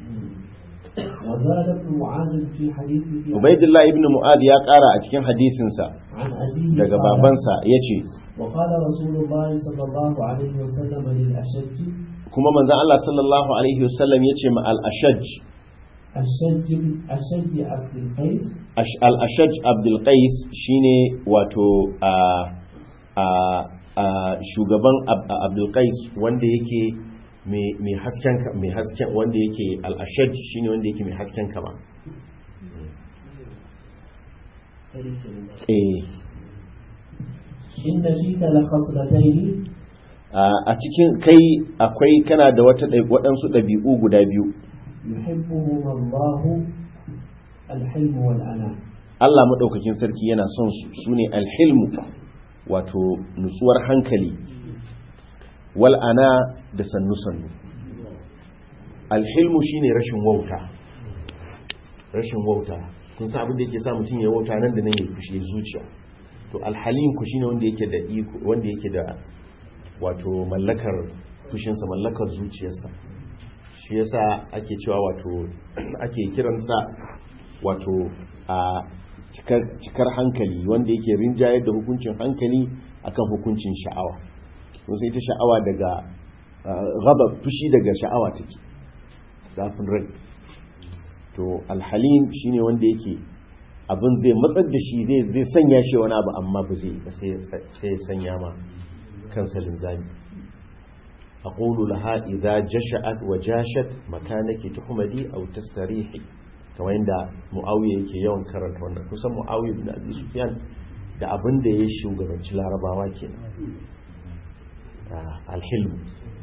وزاد ابن معاذ في حديثه ubaidillah ibn mu'ad ya kara a cikin hadisinsa عن أبيه daga قال babansa yace وقال رسول الله صلى الله عليه وسلم للأشج kuma manzon Allah sallallahu alaihi wasallam yace ma al-ashaj الشج الشج عبد القيس Ash- al-ashaj abdul qais shine wato a a a shugaban Ab- abdul qais wanda yake mai mai hasken ka- mai hasken wanda yake al-ashaj shine wanda yake mai hasken kama eh إن فيك لخصلتين a a cikin kai akwai kana da wata ɗai- waɗansu ɗabi'u guda biyu يحبهما الله الحلم والأناة Allah maɗaukakin sarki yana son su su ne alhilmu wato nutsuwar hankali wal'ana da sannu-sannu alhilmu shine rashin wauta rashin wauta kun san abin da yake sa mutum ya wauta nan da nan ya fushi zuciya to alhalim ku shine wanda yake da iko wanda yake da wato mallakar fushinsa mallakar zuciyarsa shi yasa ake cewa wato ake kiransa wato a cikar, cikar hankali wanda yake rinjayar da hukuncin hankali akan hukuncin sha'awa kun sai ita sha'awa daga gaba fushi daga sha'awa take zafin rai to alhalim shine wanda yake abin zai matsar da shi zai zai sanya shi wani abu amma ba zai ba sai sai ya sanya ma kansa linzami aqulu laha idza jasha'at wa jashat makanaki tuhmadi aw tastarihi kamar yadda muawiya yake yawan karanta wannan kusan muawiya bin abi sufyan da abin da ya shugabanci larabawa kenan Ah, alhilm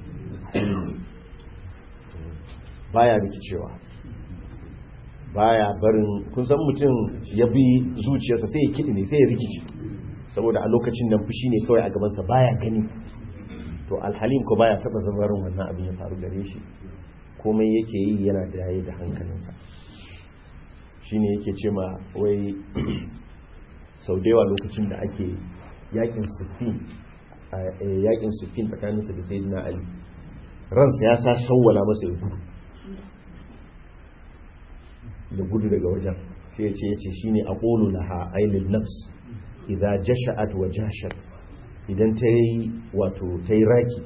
baya rikicewa baya barin kun san mutum ya bi zuciyarsa sai ya kiɗi ne sai ya rikice saboda a lokacin nan fushi ne kawai a gabansa baya gani to alhalim ko baya taba zabarin wannan abin ya faru gare shi komai yake yi yana da yayi da hankalinsa shine yake ce ma wai sau da yawa lokacin da ake yakin sufin yakin sufin tsakaninsa da sayyidina ali ransa ya sa shawwala masa ya gudu da gudu daga wajen sai ya ce ya ce shine aqulu laha ainul nafs idza jasha'at wa jashat idan ta yi wato ta yi raki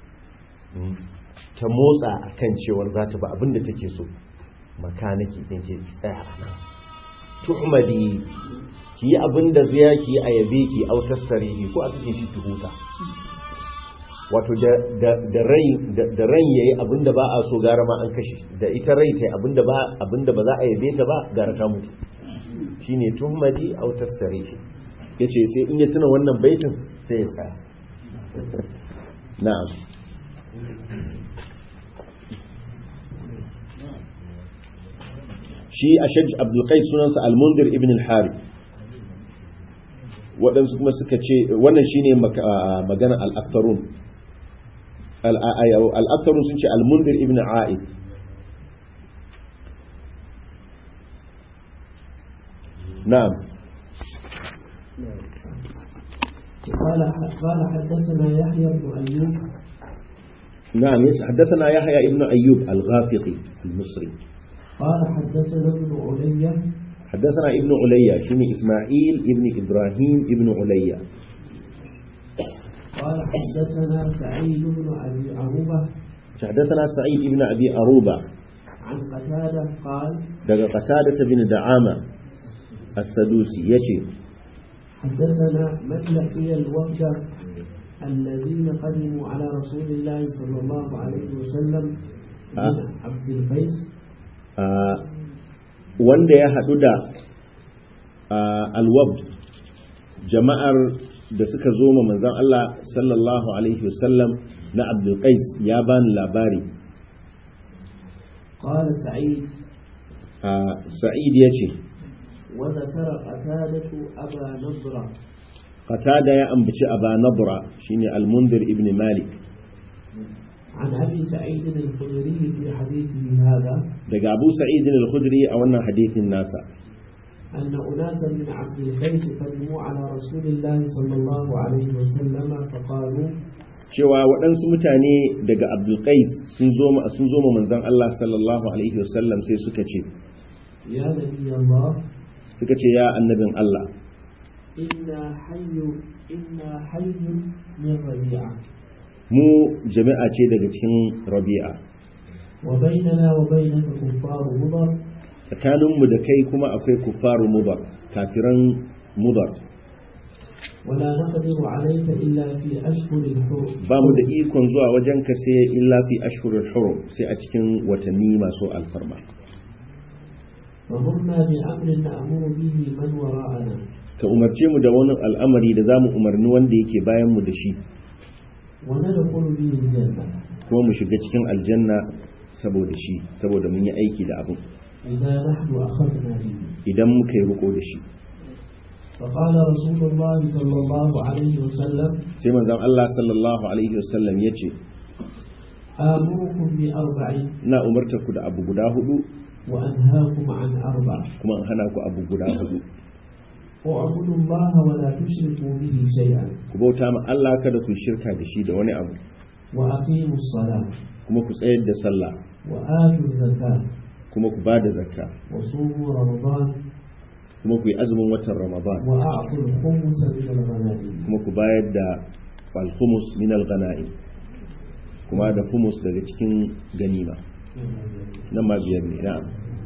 ta motsa akan cewar za ta ba abinda take so makanaki din ce tsaya a nan tuhmadi ki yi abinda zai ki a yabe ki autastarihi ko a cikin shi tuhuta wato da rai da ran yayi abinda ba a so gara ma an kashe da ita rai ta abinda ba abinda ba za a yabe ta ba gara ta mutu shine tuhmadi aw tastarihi yace sai in ya tuna wannan baitin sai ya tsaya na'am shi ashaj abdul qais sunansa al-mundir ibn al-harith waɗansu kuma suka ce wannan shine magana al-aktharun al-aktharun sun ce al-mundir ibn a'id na'am قال قال حدثنا يحيى بن ايوب نعم حدثنا يحيى ابن ايوب الغافقي المصري قال حدثنا ابن علي حدثنا ابن عليا شنو اسماعيل ابن ابراهيم ابن عليا قال حدثنا سعيد بن ابي عروبه حدثنا سعيد ابن أبي أروبة عن قتادة قال daga قتادة بن دعامة السدوسي يشي حدثنا من لقي الوفد الذين قدموا على رسول الله صلى الله عليه وسلم من آه. عبد القيس Ah, wanda ya haɗu da ah, alwab jama'ar da suka zo ma manzon Allah sallallahu alaihi wasallam na abdulkais ya bani labari قال سعيد Ah, sa'id ya ce وذكر قتادة أبا نضرة qatada ya ambaci aba nabra shine al-mundir ibn malik عن أبي سعيد الخدري في حديثه هذا daga abu sa'id al-khudri a wannan hadithin nasa أن أناسا من عبد القيس قدموا على رسول الله صلى الله عليه وسلم فقالوا cewa waɗansu mutane daga abdulkais sun zo ma sun zo ma manzon Allah sallallahu alaihi wasallam sai suka ce يا نبي الله suka ce ya annabin Allah إنا حي إنا حي من ربيعة mu jami'a ce daga cikin rabi'a وبيننا وبينك كفار مضر tsakaninmu da kai kuma akwai kufaru mudar kafiran mudar ولا نقدر عليك إلا في أشهر الحرم ba mu da ikon zuwa wajen ka sai illa fi ashhurul hurum sai a cikin watanni masu alfarma فمرنا بأمر نأمر به من وراءنا ka umarce mu da wani al'amari da zamu umarni wanda yake bayan mu da shi وندخل به الجنة kuma mu shiga cikin aljanna saboda shi saboda mun yi aiki da abin إذا نحن أخذنا به idan muka yi riko da shi فقال رسول الله صلى الله عليه وسلم sai manzon Allah sallallahu alaihi wasallam ya ce آمركم بأربع ina umartar ku da abu guda hudu وأنهاكم عن أربع kuma in hana ku abu guda hudu اعبدوا الله ولا تشركوا به شيئا ku bauta ma Allah kada ku shirka da shi da wani abu وأقيموا الصلاة kuma ku tsayar da sallah وآتوا الزكاة kuma ku ba da zakka وصوموا رمضان kuma ku yi azumin watan ramadan وأعطوا الخمس من الغنائم kuma ku bayar da alhumus min al-ghanaim kuma da humus daga cikin ganima nan ma biyar ne na'am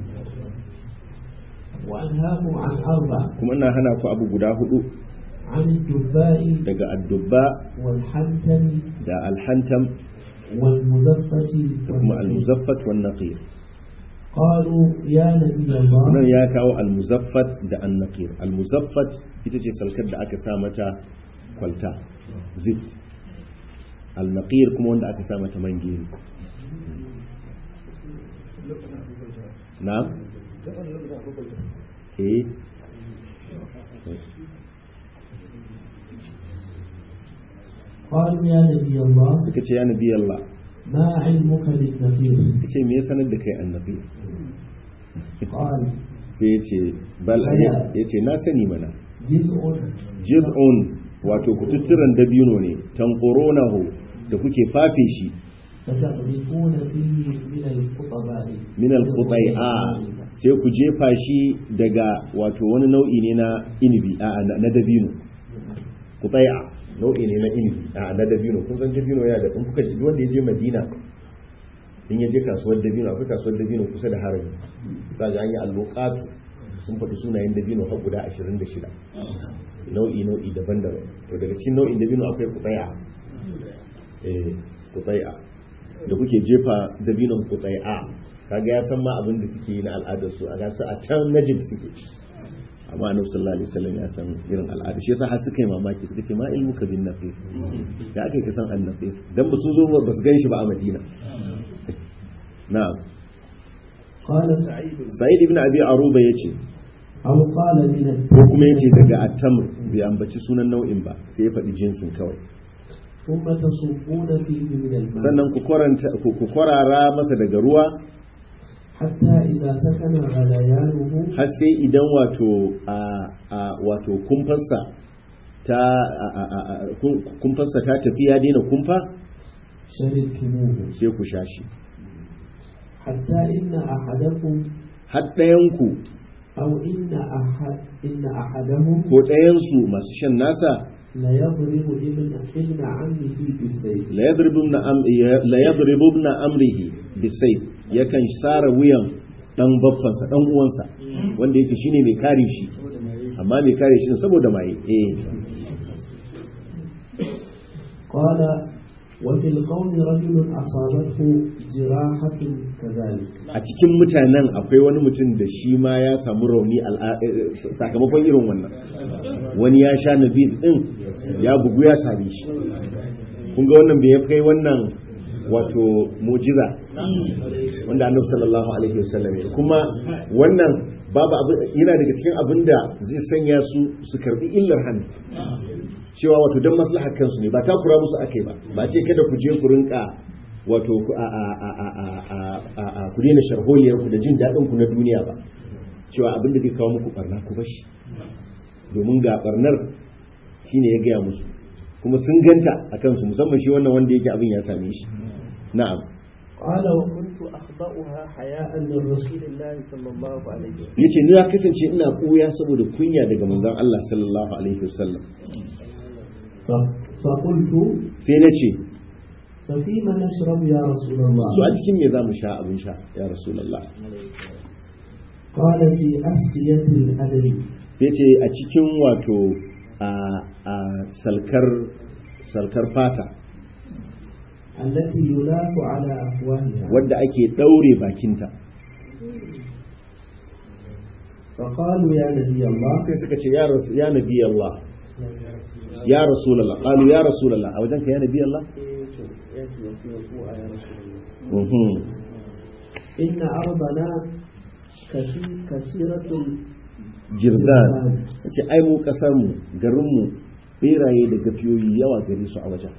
وأنهاكم عن أربع kuma ina hana ku abu guda hudu عن الدباء daga addubba والحنتم da alhantam والمزفة da kuma والنقير. almuzaffat wan naqir قالوا يا نبي الله nan ya kawo almuzaffat da annaqir almuzaffat ita ce salkar da aka sa mata kwalta zip alnaqir kuma wanda aka sa mata man gero na eh قالوا يا نبي الله suka ce ya nabi Allah ما علمك بالنقير suka ce me ya sanar da kai annaqir قال sai ya ce bal ya ce na sani mana جزء jiz'un wato kututturan dabino ne tanqurunahu da kuke fafe shi فتغرقون فيه من الخطباء min al-qutai'a sai ku jefa shi daga wato wani nau'i ne na inibi a na na dabino qutai'a nau'i ne na inibi a na dabino kun san dabino yana da in kuka ji wanda ya je Madina in ya je kasuwar dabino akwai kasuwar dabino kusa da harami za ga an yi alloqatu sun faɗi sunayen dabino har guda 26 nau'i nau'i daban-daban to daga cikin nau'in dabino akwai qutai'a eh qutai'a da kuke jefa dabinon qutai'a kaga ya san ma abin da suke yi na al'adar su a gasu a can najib suke amma annabi sallallahu alaihi wasallam ya san irin al'ada shi yasa har suka yi mamaki suka ce ma ilmu ka bin nafis ya ake ka san annafis dan ba su zo ba su gan shi ba a madina na'am قال sa'id ibn abi aruba yace أو قال من ko kuma yace daga at-tamr bai ambaci sunan nau'in ba sai ya faɗi jinsin kawai ثم تصبون فيه من الماء sannan ku kwaranta ku ku kwarara masa daga ruwa حتى إذا سكن غليانه har sai idan wato a a wato kumfarsa ta a- a- a- a- kun- kumfarsa ta tafi ya daina kumfa شربتموه sai ku sha shi حتى إن أحدكم har ɗayanku أو إن أحد إن أحدهم ko ɗayansu masu shan nasa لا يضرب ابن ابن عمه بالسيف la yadribuna am la yadribuna amrihi bisayf yakan sara wuyan dan baffansa dan uwansa wanda yake shine mai kare shi amma mai kare shi ne saboda mai eh قال وفي القوم رجل أصابته جراحة كذلك a cikin mutanen akwai wani mutum da shi ma ya samu rauni al'a- eh, sakamakon irin wannan wani ya sha nabi din ya bugu ya same shi kun ga wannan bai kai wannan wato mujiza wanda annabi sallallahu alaihi wasallam ya kuma wannan babu abin yana daga cikin abin da zai sanya su su karbi illar hannu cewa wato don maslahar kansu ne ba takura musu akai ba ba ce kada ku je ku rinka wato ku a a a a a a a ku daina sharholiyar ku da jin daɗin ku na duniya ba cewa abin da zai kawo muku barna ku bashi domin ga barnar shine ya gaya musu kuma sun ganta a kansu musamman shi wannan wanda yake abin ya same shi na'am قال وكنت أخبأها حياء من رسول الله صلى الله عليه وسلم yace ni na kasance ina koya saboda kunya daga manzon Allah sallallahu alaihi wasallam ف- فقلت sai na ce ففيما نشرب يا رسول to a الله cikin me za mu sha abin sha ya rasulullah قال في أسقية الأدب sai ce a cikin wato a a salkar salkar fata التي يلاف على أفواهها wadda ake daure bakinta فقالوا يا نبي الله sai suka ce ya rasu ya nabi Allah ya rasulullah qalu ya rasulullah a wajenka ya nabi Allah mhm إن أرضنا كثي- كثيرة jirzan ce ai mu kasar mu garin mu beraye da gafiyoyi yawa gare su a wajen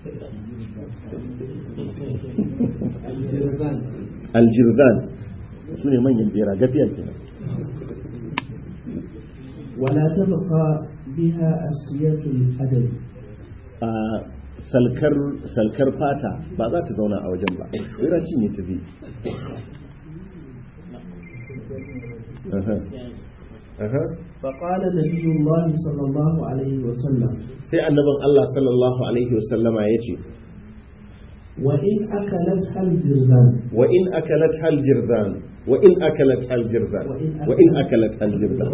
الجرذان aljirzan su ne manyan bera gafiya kenan ولا تبقى بها أسقية الأدب a salkar salkar fata ba za ta zauna a wajen ba bera cinye ta zai Aha. Aha. فقال نبي الله صلى الله عليه وسلم sai annabin Allah sallallahu alaihi wasallama ya ce وإن أكلتها الجرذان wa in akalat hal jirzan wa in akalat hal jirzan wa in akalat hal jirzan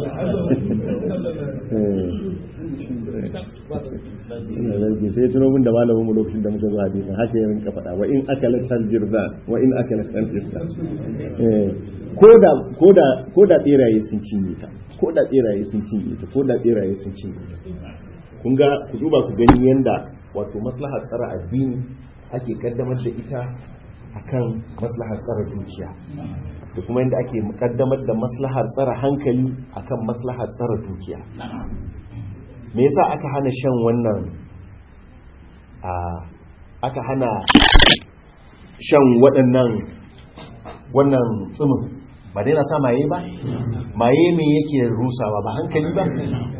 ina zargi sai tuno min da malamin mu lokacin da muka zo hadisin haka ya rinka faɗa wa in akalat hal jirzan wa in akalat hal jirzan koda koda koda beraye sun cinye ta koda beraye sun cinye ta koda beraye sun cinye ta kun ga ku duba ku gani yanda wato maslahar tsara addini ake kaddamar da ita akan maslahar tsara dukiya da kuma yadda ake kaddamar da maslahar tsara hankali akan maslahar tsara dukiya me yasa aka hana shan wannan a aka hana shan waɗannan wannan tsimin ba dai na sa maye ba maye me yake rusawa ba hankali ba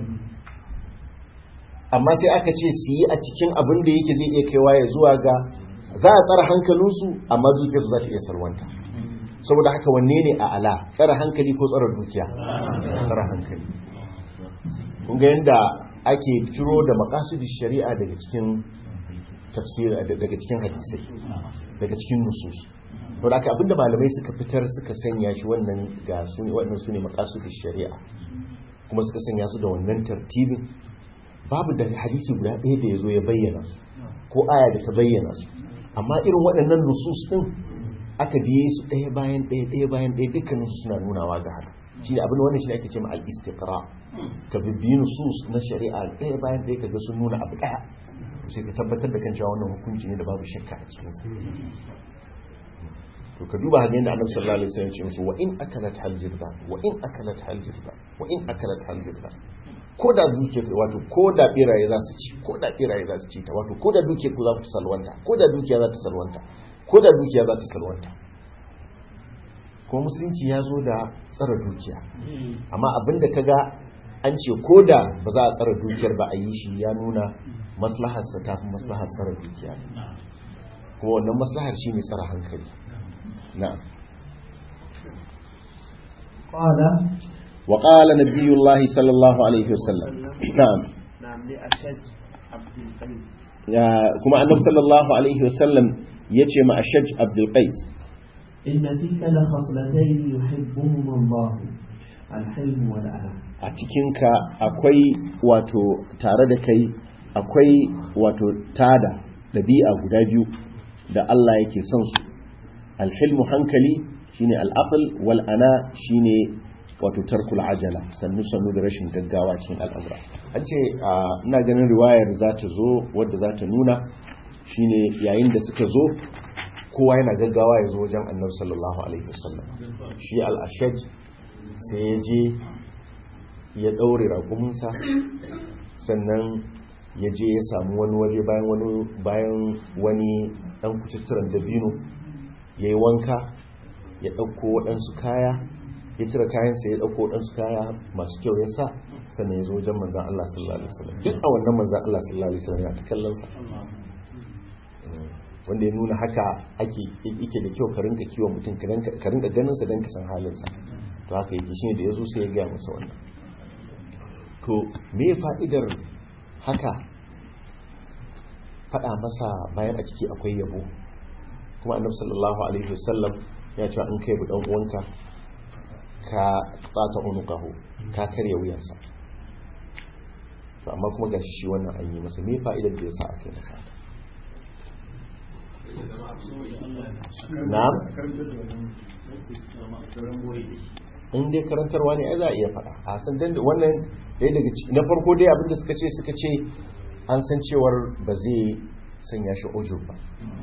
amma sai aka ce su yi a cikin abin da yake zai iya kaiwa ya zuwa ga za a tsara hankalinsu amma dukiyarsu za ta iya salwanta saboda haka wanne ne a ala tsara hankali ko tsara dukiya tsara hankali kun ga yadda ake ciro da makasudi shari'a daga cikin tafsir daga cikin hadisai daga cikin nusus to da haka abinda malamai suka fitar suka sanya shi wannan ga su ne wannan su ne makasudi shari'a kuma suka sanya su da wannan tartibin babu da hadisi guda ɗaya da ya zo ya bayyana su ko aya da ta bayyana su amma irin waɗannan nusus ɗin aka biye su ɗaya bayan ɗaya ɗaya bayan ɗaya dukkanin su suna nunawa ga haka shi ne abin da wannan shi ne ake ce ma al-istiqra ka bibbiyi nusus na shari'a ɗaya bayan ɗaya kaga sun nuna abu ɗaya sai ka tabbatar da kan cewa wannan hukunci ne da babu shakka a cikin sa to ka duba hadin da Annabi sallallahu alaihi wasallam ya ce musu wa in akalat hal jirda wa in akalat hal jirda wa in akalat hal jirda ko da dukiyar wato ko da biraye za su ci ko da biraye za su ci ta wato ko da dukiyar ku za ku salwanta ko da dukiya za ta salwanta ko da dukiya za ta salwanta ko musulunci ya zo da tsara dukiya amma abinda ka ga an ce ko da ba za a tsara dukiyar ba a yi shi ya nuna maslaharsa ta fi maslahar tsara dukiya kuma wannan maslahar shi ne tsara hankali na قال وقال نبي الله صلى الله عليه وسلم نعم نعم لأشد Ya- kuma annabi sallallahu alaihi wasallam ya ce ma ashaj abdul qais إن فيك لخصلتين يحبهما الله الحلم والأنام a cikinka akwai wato tare da kai akwai wato tada ɗabi'a guda biyu da Allah yake son su alhilmu hankali shine al'aql wal ana shine wato tarkul ajala sannu sannu da rashin gaggawa cikin al'amura an ce a, ina ganin riwayar za ta zo wadda za ta nuna shine yayin da suka zo kowa yana gaggawa ya zo wajen annabi sallallahu alaihi wasallam shi al-ashaj sai ya je ya ɗaure raƙuminsa sannan ya je ya samu wani waje bayan wani bayan wani ɗan kucitturan dabino ya yi wanka ya ɗauko waɗansu kaya ya cire kayansa ya ɗauko waɗansu kaya masu kyau ya sa sannan ya zo wajen manzan Allah sallallahu alaihi wasallam duk a wannan manzan Allah sallallahu alaihi wasallam ya ta kallon sa wanda ya nuna haka ake yake da kyau ka rinka kiwon mutum ka rinka- ka rinka ganin sa dan ka san halin sa to haka yake shine da yazo sai ya ga masa wannan to me fa'idar haka faɗa masa bayan a ciki akwai yabo kuma annabi sallallahu alaihi wasallam ya ce in kai bu dan uwanka ka tsata unuqahu ka karya wuyansa to amma kuma gashi shi wannan an yi masa me fa'idar da yasa aka yi masa haka? na'am in dai karantarwa ne ai za a iya faɗa a san dan wannan ɗaya daga ciki na farko dai abinda suka ce suka ce an san cewar ba zai sanya shi ujub ba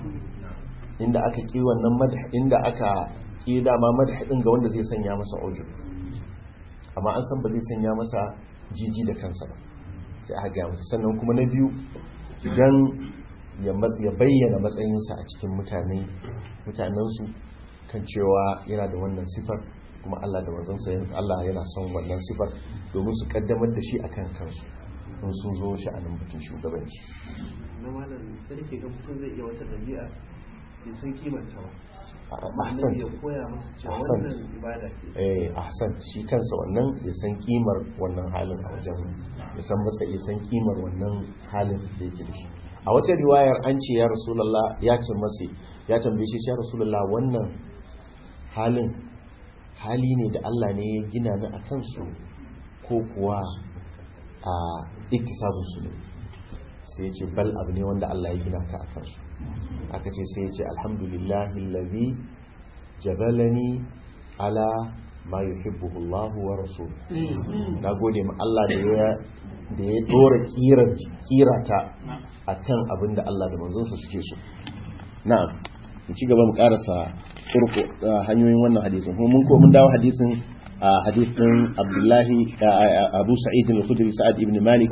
inda aka ki wannan madh inda aka ki dama madh din ga wanda zai sanya masa ujub amma an san ba zai sanya masa jiji da kansa ba sai aka ga masa sannan kuma na biyu idan ya mas- ya bayyana matsayinsa a cikin mutane mutanensu kan cewa yana da wannan sifar kuma Allah da manzansa yana- Allah yana son wannan sifar domin su kaddamar da shi akan kansu in sun zo shi a nan batun shugabanci na malam sai ke ga mutum zai iya wata dabi'a bai san kimanta ba A- amma ahsan annabi ya koya masa cewa Ahsan. wannan ibada ce eh ahsan shi kansa wannan ya san kimar wannan halin a wajen ya san masa ya san kimar wannan halin da yake da shi a wata riwayar an ce ya rasulullah ya ce masa ya tambaye shi ya rasulullah wannan halin hali ne da Allah ne ya gina ni a kansu ko kuwa a iktisabun su ne sai ya ce bal abu ne wanda Allah ya gina ka a kansu aka ce sai ya ce alhamdulillahi allazi jabalani ala ma yuhibbuhu Allah wa rasul na gode ma Allah da ya da ya dora kirar kirata akan abin da Allah da manzonsa suke so na'am mu ci gaba mu karasa turko hanyoyin wannan hadisin kuma mun ko mun dawo hadisin a hadisin Abdullahi a- Abu Sa'id al-Khudri Sa'ad ibn Malik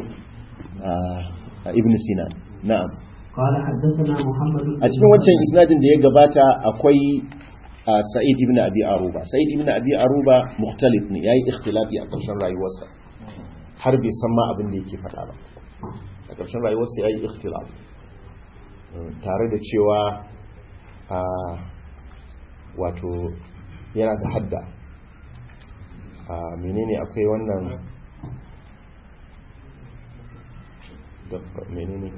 a- ibn Sinan na'am قال حدثنا محمد بن a cikin wancan isnadin da ya gabata akwai a sa'id ibn abi aruba sa'id ibn abi aruba mukhtalif ne yayi ikhtilafi a ƙarshen rayuwarsa har bai san ma abin da yake faɗa ba a ƙarshen rayuwarsa yayi ikhtilaf Mm, tare da cewa a wato yana da hadda a menene akwai wannan da menene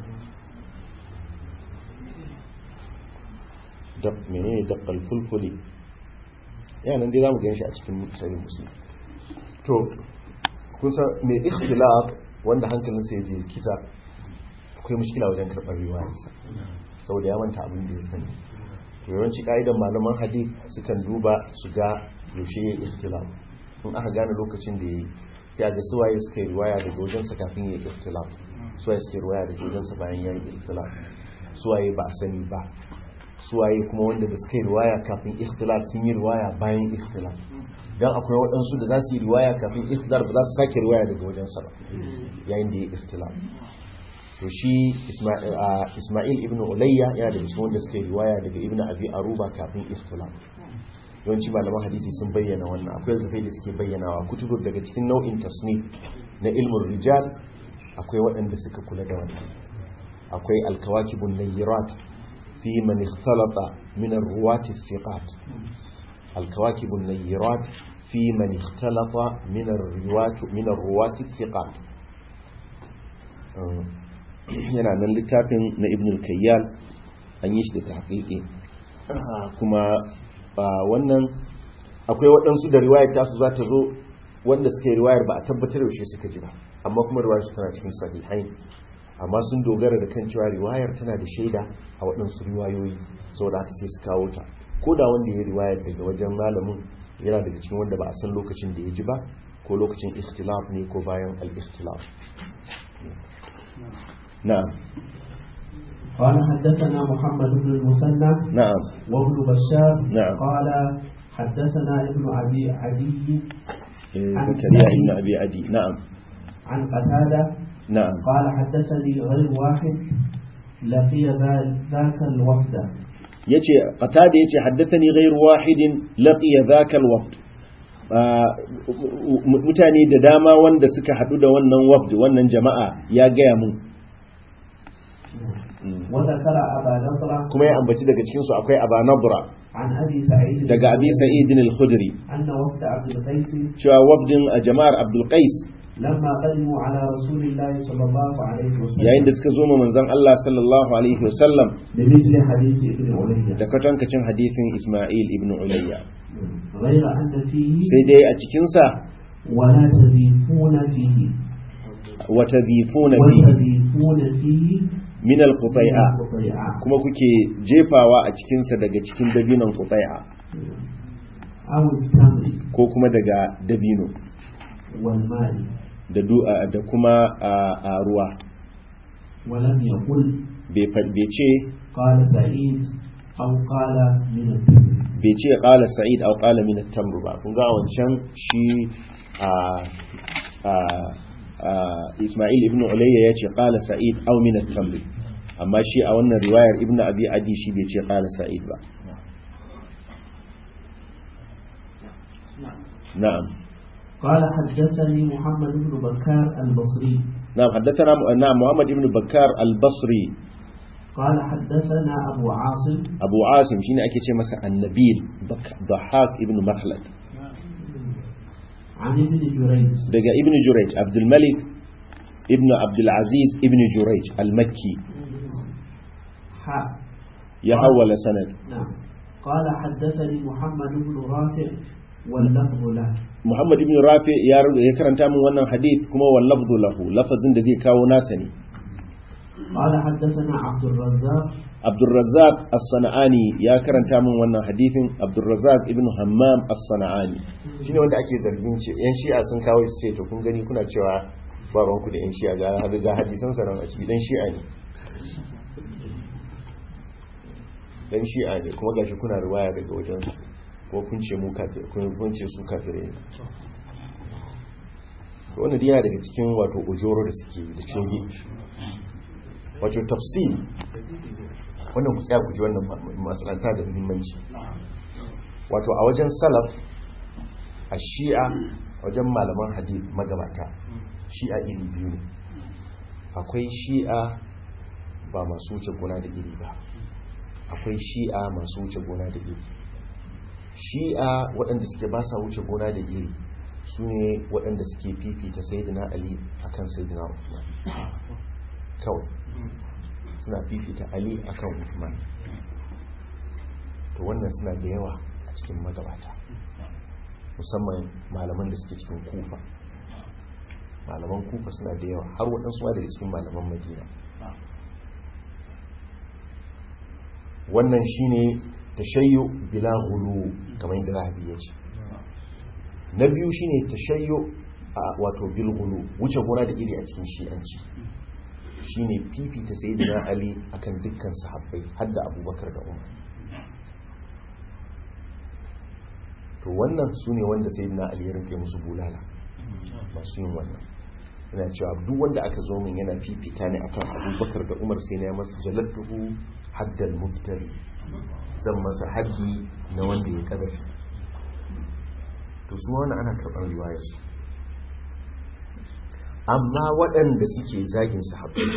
da menene daqqal fulfuli yana dai zamu ganshi a cikin sahih muslim to kun san me ikhtilaf wanda hankalin sa yaje kita akwai mushkila wajen karɓar riwayarsa saboda ya manta abin da ya sani to yawanci ka'idan malaman hadith sukan duba su ga yaushe ya ikhtilaf in aka gane lokacin da yayi sai a ga suwaye suka yi riwaya daga wajensa kafin ya yi ikhtilaf suwaye suka yi riwaya daga wajensa bayan ya yi ikhtilaf suwaye ba a sani ba suwaye kuma wanda da suka yi riwaya kafin ikhtilaf sun yi riwaya bayan ikhtilaf dan akwai waɗansu da za su yi riwaya kafin ikhtilaf ba za su sake riwaya daga wajensa ba yayin da ya yi ikhtilaf to shi Isma'il a, Isma'il ibn Ulayya yana da cikin wanda suka yi riwaya daga Ibn Abi Aruba kafin ikhtilaf yawanci malaman hadisi sun bayyana wannan akwai zafai da suke bayyanawa kutubu daga cikin nau'in tasnif na ilmin rijal akwai waɗanda suka kula da wannan akwai alkawakibun nayyirat fi man ikhtalata min ar-ruwati thiqat alkawakibun nayyirat fi man ikhtalata min ar-ruwati min ar-ruwati thiqat yana nan littafin na ibn al-kayyal an yi shi da tahqiqi kuma wannan akwai waɗansu da riwayar tasu za ta zo wanda suka yi riwayar ba a tabbatar yaushe suka ji ba amma kuma riwayar su tana cikin sahihain amma sun dogara da kan cewa riwayar tana da shaida a waɗansu riwayoyi saboda haka sai su kawo ta ko da wanda ya riwayar daga wajen malamin yana daga cikin wanda ba a san lokacin da ya ji ba ko lokacin ikhtilaf ne ko bayan al-ikhtilaf na'am قال حدثنا محمد بن المثنى na'am وابن بشار نعم. قال حدثنا ابن ابي عدي eh, عن zakariya سعيد. ibn abi adi na'am عن قتاده na'am قال حدثني غير واحد لقي ذا- ذاك الوفد yace qatada yace haddathani ghayr wahidin laqiya dhaka alwaqt mutane da dama wanda suka hadu da wannan wafd wannan jama'a ya gaya mun وذكر ابا نضره kuma ya ambaci daga cikin su akwai aba nabra عن ابي سعيد daga abi sa'id al-khudri ان وفد عبد القيس cewa wafdin a jama'ar abdul qais لما قدموا على رسول الله صلى الله عليه yayin da وسلم suka zo ma manzon Allah sallallahu alaihi wasallam بمثل حديث ابن علي da kwatankacin hadithin Isma'il ibn Ulayya غير ان فيه sai dai a cikin sa ولا تذيفون فيه wa tadhifuna fihi وتذيفون فيه min al-qutai'a القطيعة kuma kuke jefawa a cikinsa daga cikin dabinon kutai'a أو التمر ko kuma daga dabino والمال da du- a- da kuma a a ruwa ولم يقل bai fa- bai ce قال سعيد أو قال من التمر bai ce qala sa'id aw qala min at-tamr ba kun ga wancan shi a a a Isma'il ibn Ulayya ya ce qala sa'id aw min at-tamr amma shi a wannan riwayar ibn Abi Adi shi bai ce qala sa'id ba na'am قال حدثني محمد بن بكار البصري نعم حدثنا نعم محمد بن بكار البصري قال حدثنا أبو عاصم أبو عاصم شيني أكي شيء مثلا النبيل بك- ضحاك ابن مخلد عن ابن جريج دقى ابن جريج عبد الملك ابن عبد العزيز ابن جريج المكي حاء يحول سند نعم قال حدثني محمد بن رافع واللفظ له محمد بن رافع يا رب ya karanta min wannan hadith kuma wal lafzu lahu lafazin da zai kawo nasa ne قال حدثنا عبد الرزاق Abdul Razzaq As-Sana'ani ya karanta min wannan hadithin Abdul Razzaq ibn Hammam As-Sana'ani shine wanda ake zargin ce yan shi'a sun kawo shi sai to kun gani kuna cewa ba ruwanku da yan shi'a ga ga hadisan sa nan a ciki dan shi'a ne dan shi'a ne kuma gashi kuna riwaya daga wajen su ko kun ce mu kafir kun kun ce su kafirai ne to wannan dai yana daga cikin wato ujoro da suke da coge wato tafsir wannan ku tsaya ku ji wannan matsalanta da muhimmanci wato a wajen salaf a shi'a wajen malaman hadith magabata shi'a iri biyu ne akwai shi'a ba masu wuce gona da iri ba akwai shi'a masu wuce gona da iri shi'a waɗanda suke ba sa wuce gona da iri su ne waɗanda suke fifita sayyidina ali akan sayyidina Uthman kawai suna fifita ali akan Uthman to wannan suna da yawa a cikin magabata musamman malaman da suke cikin kufa malaman kufa suna da yawa har waɗansu ma daga cikin malaman madina wannan shine tashayyu bila ghulu kamar yadda rahabi ya ce na biyu shine tashayyu a wato bil ghulu wuce gona da iri a cikin shi'anci shine fifita sayyidina ali akan dukkan sahabbai har da abubakar da umar to wannan su ne wanda sayyidina ali ya rinke musu bulala masu yin wannan yana cewa duk wanda aka zo min yana fifita ne akan abubakar da umar sai na ya masa jalattuhu haddal muftari zan masa haddi na wanda ya kadafi to su wani ana karɓar riwayarsu amma waɗanda suke zagin sahabbai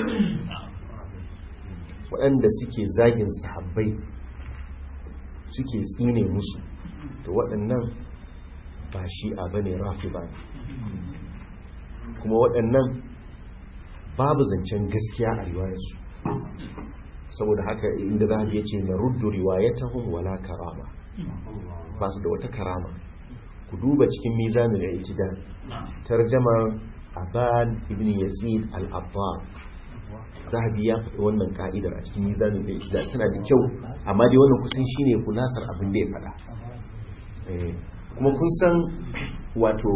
waɗanda suke zagin sahabbai suke tsine musu to waɗannan ba shi a bane rafi ba kuma waɗannan babu zancen gaskiya a riwayarsu saboda haka inda za ya ce na ruddu riwayatahum wala karama ba su da wata karama ku duba cikin mizanin al-i'tidal tarjamar aban ibn yazid al-abbar zahabi ya faɗi wannan ka'idar a cikin mizanin al-i'tidal tana da kyau amma dai wannan kusan shine kulasar abin da ya faɗa Eh, kuma kun san wato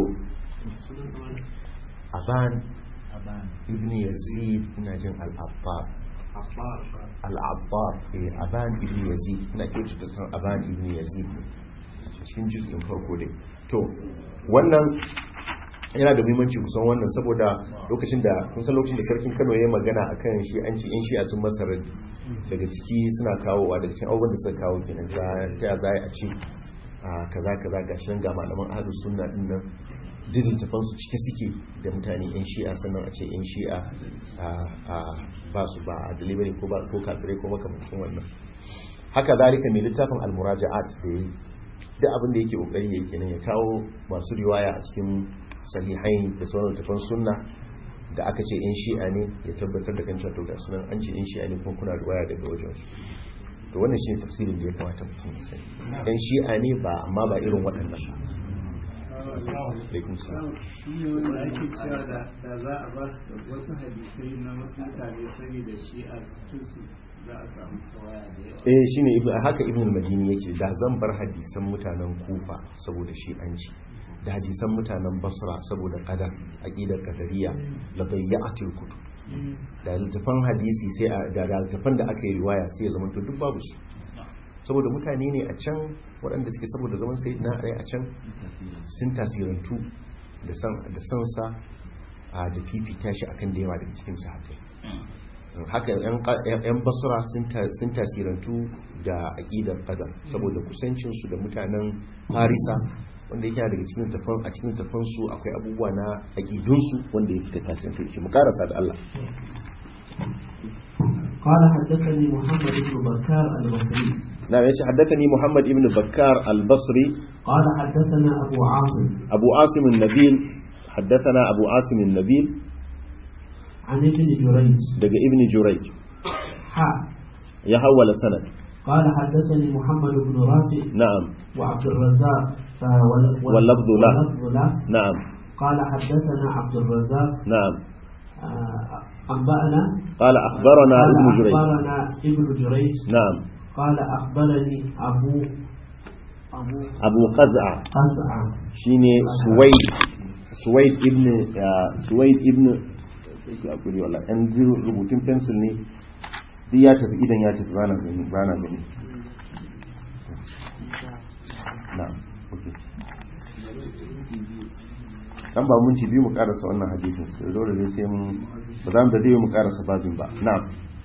aban ibn yazid ina jin al-abbar al-abbar eh aban ibn yazid ina kyautu da san aban ibn yazid ne cikin juz'in farko dai to wannan yana da muhimmanci kusan wannan saboda lokacin da kun san lokacin da sarkin Kano ya magana akan shi an ci in shi a sun masa raddi daga ciki suna kawowa daga cikin abubuwan da suka kawo kenan ta ta za a ci a kaza kaza gashi nan ga malaman ahlus sunna din nan jin tafan su ciki suke da mutane yan shi'a sannan a ce yan shi'a a ba su ba a delivery ko ba ko kafirai ko makamakon wannan haka zalika mai littafin al-muraja'at da yi duk abin da yake kokari yake kenan ya kawo masu riwaya a cikin sahihain da sauran tafan sunna da aka ce yan shi'a ne ya tabbatar da kan cewa ga sunan an ce yan shi'a ne kuma kuna riwaya daga wajen su to wannan shi tafsirin da ya kamata mutum ya sani yan shi'a ne ba amma ba irin waɗannan ba alaikum salam shi ne wanda ake cewa da da za a ba da wasu hadisai na wasu mutane sani da shi a cikin su za a samu tawaya da yawa eh shine ibn haka ibn al-madini yake da zan bar hadisan mutanen kufa saboda shi an ci da hadisan mutanen basra saboda qadar aqidar qadariyya la dayya'atil kutub da littafan hadisi sai a da da littafan da aka yi riwaya sai ya zama to duk babu su saboda mutane ne a can waɗanda suke saboda zaman sai na a can sun tasirantu da san da sansa a da fifita shi akan da yawa daga cikin sahabbai haka yan basura sun tasirantu da aƙidar qadar saboda kusancinsu da mutanen farisa wanda yake daga cikin tafan a cikin tafan su akwai abubuwa na aƙidunsu wanda ya suka tasirantu shi mu karasa da Allah قال حدثني محمد بن بكار البصري na yace haddathani Muhammad ibn Bakkar al-Basri قال حدثنا أبو عاصم Abu Asim an-Nabil haddathana Abu Asim an-Nabil عن ابن جريج daga Ibn Jurayj حا ya hawala sanad قال حدثني محمد بن رافع na'am وعبد الرزاق آه، وال- وال- واللفظ له. واللفظ له na'am قال حدثنا عبد الرزاق na'am آه، أنبأنا قال أخبرنا قال ابن جريج أخبرنا ابن جريج نعم قال أخبرني أبو أبو أبو قزعة قزعة شيني سويد سويد ابن آه، سويد ابن أقولي والله أن rubutun pencil ne duk ya tafi idan ya tafi bana gani bana gani na'am okay dan ba mun ci biyu mu karasa wannan hadisin sai dole ne sai mun ba za mu da dai mu karasa babin ba na'am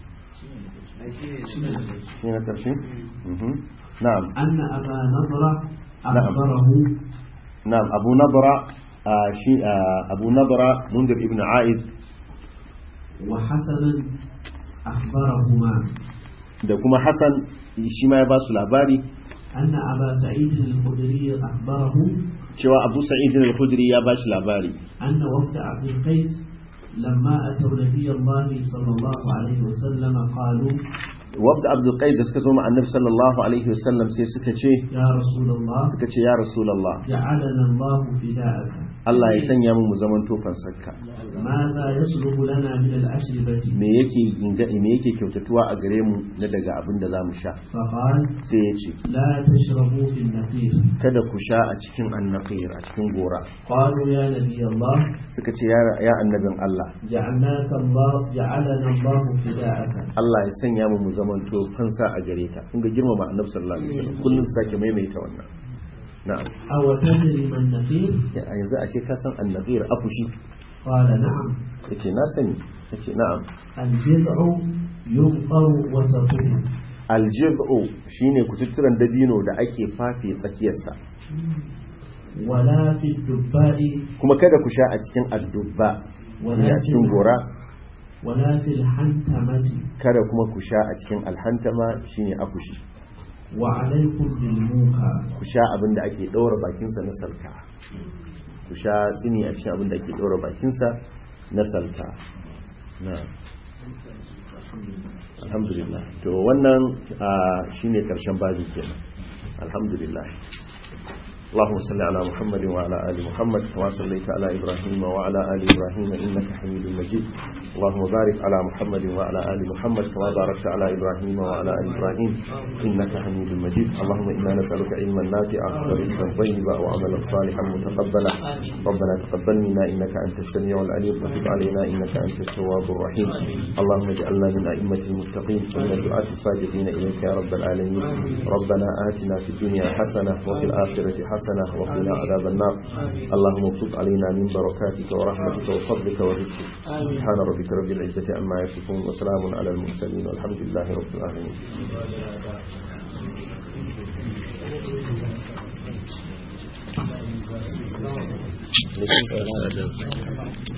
shi ne karshe mhm na'am أن أبا نضرة أخبره نعم أبو نضرة آه شي آه أبو نضرة منذر ابن عائد وحسنا أخبرهما da kuma Hassan shi ma ya ba su labari أن أبا سعيد الخدري أخبره cewa Abu Sa'id al-Khudri ya ba shi labari أن وفد عبد القيس لما أتوا نبي الله صلى الله عليه وسلم قالوا wabda Abdul Qais da suka zo ma Annabi sallallahu alaihi wasallam sai suka ce يا رسول الله suka ce ya Rasulullah جعلنا الله فداءك Allah ya sanya mu mu zaman tofan sakka ماذا يصلح لنا من الأشربة me yake inga me yake kyautatuwa a gare mu na daga abin da zamu sha فقال sai ya ce لا تشربوا في النقير kada ku sha a cikin annaqir a cikin gora قالوا يا نبي الله suka ce ya ya annabin Allah جعلناك الله جعلنا الله فداءك Allah ya sanya mu mu zamanto fansa a gare ka kun ga girmama annabi sallallahu alaihi wasallam kullun sake maimaita wannan na'am أو تدري ما النقير ya yanzu ashe ka san annabiyar afushi قال نعم yace na sani yace na'am الجذع يمطر وسطه aljib'u shine kututturan dabino da ake fafe tsakiyarsa ولا في الدباء kuma kada ku sha a cikin addubba ولا a في cikin gora ولا في الحنتمة kada kuma ku sha a cikin alhantama shine akushi وعليكم بالموكى ku sha abin da ake ɗaura bakinsa na salka ku sha tsini a cikin abin da ake ɗaura bakinsa na salka na'am alhamdulillah to wannan ah, shine karshen babi kenan alhamdulillah اللهم صل على محمد وعلى آل محمد كما صليت على إبراهيم وعلى آل إبراهيم إنك حميد مجيد اللهم بارك على محمد وعلى آل محمد كما باركت على إبراهيم وعلى آل إبراهيم إنك حميد مجيد اللهم إنا نسألك علما نافعا ورزقا طيبا وعملا صالحا متقبلا ربنا تقبل منا إنك أنت السميع العليم وتب علينا إنك أنت التواب الرحيم اللهم اجعلنا من أئمة المتقين ومن الدعاة الصادقين إليك يا رب العالمين ربنا آتنا في الدنيا حسنة وفي الآخرة حسنة وقنا عذاب النار اللهم ابسط علينا من بركاتك ورحمتك وفضلك ورزقك سبحان ربك رب العزة عما يصفون وسلام على المرسلين والحمد لله رب العالمين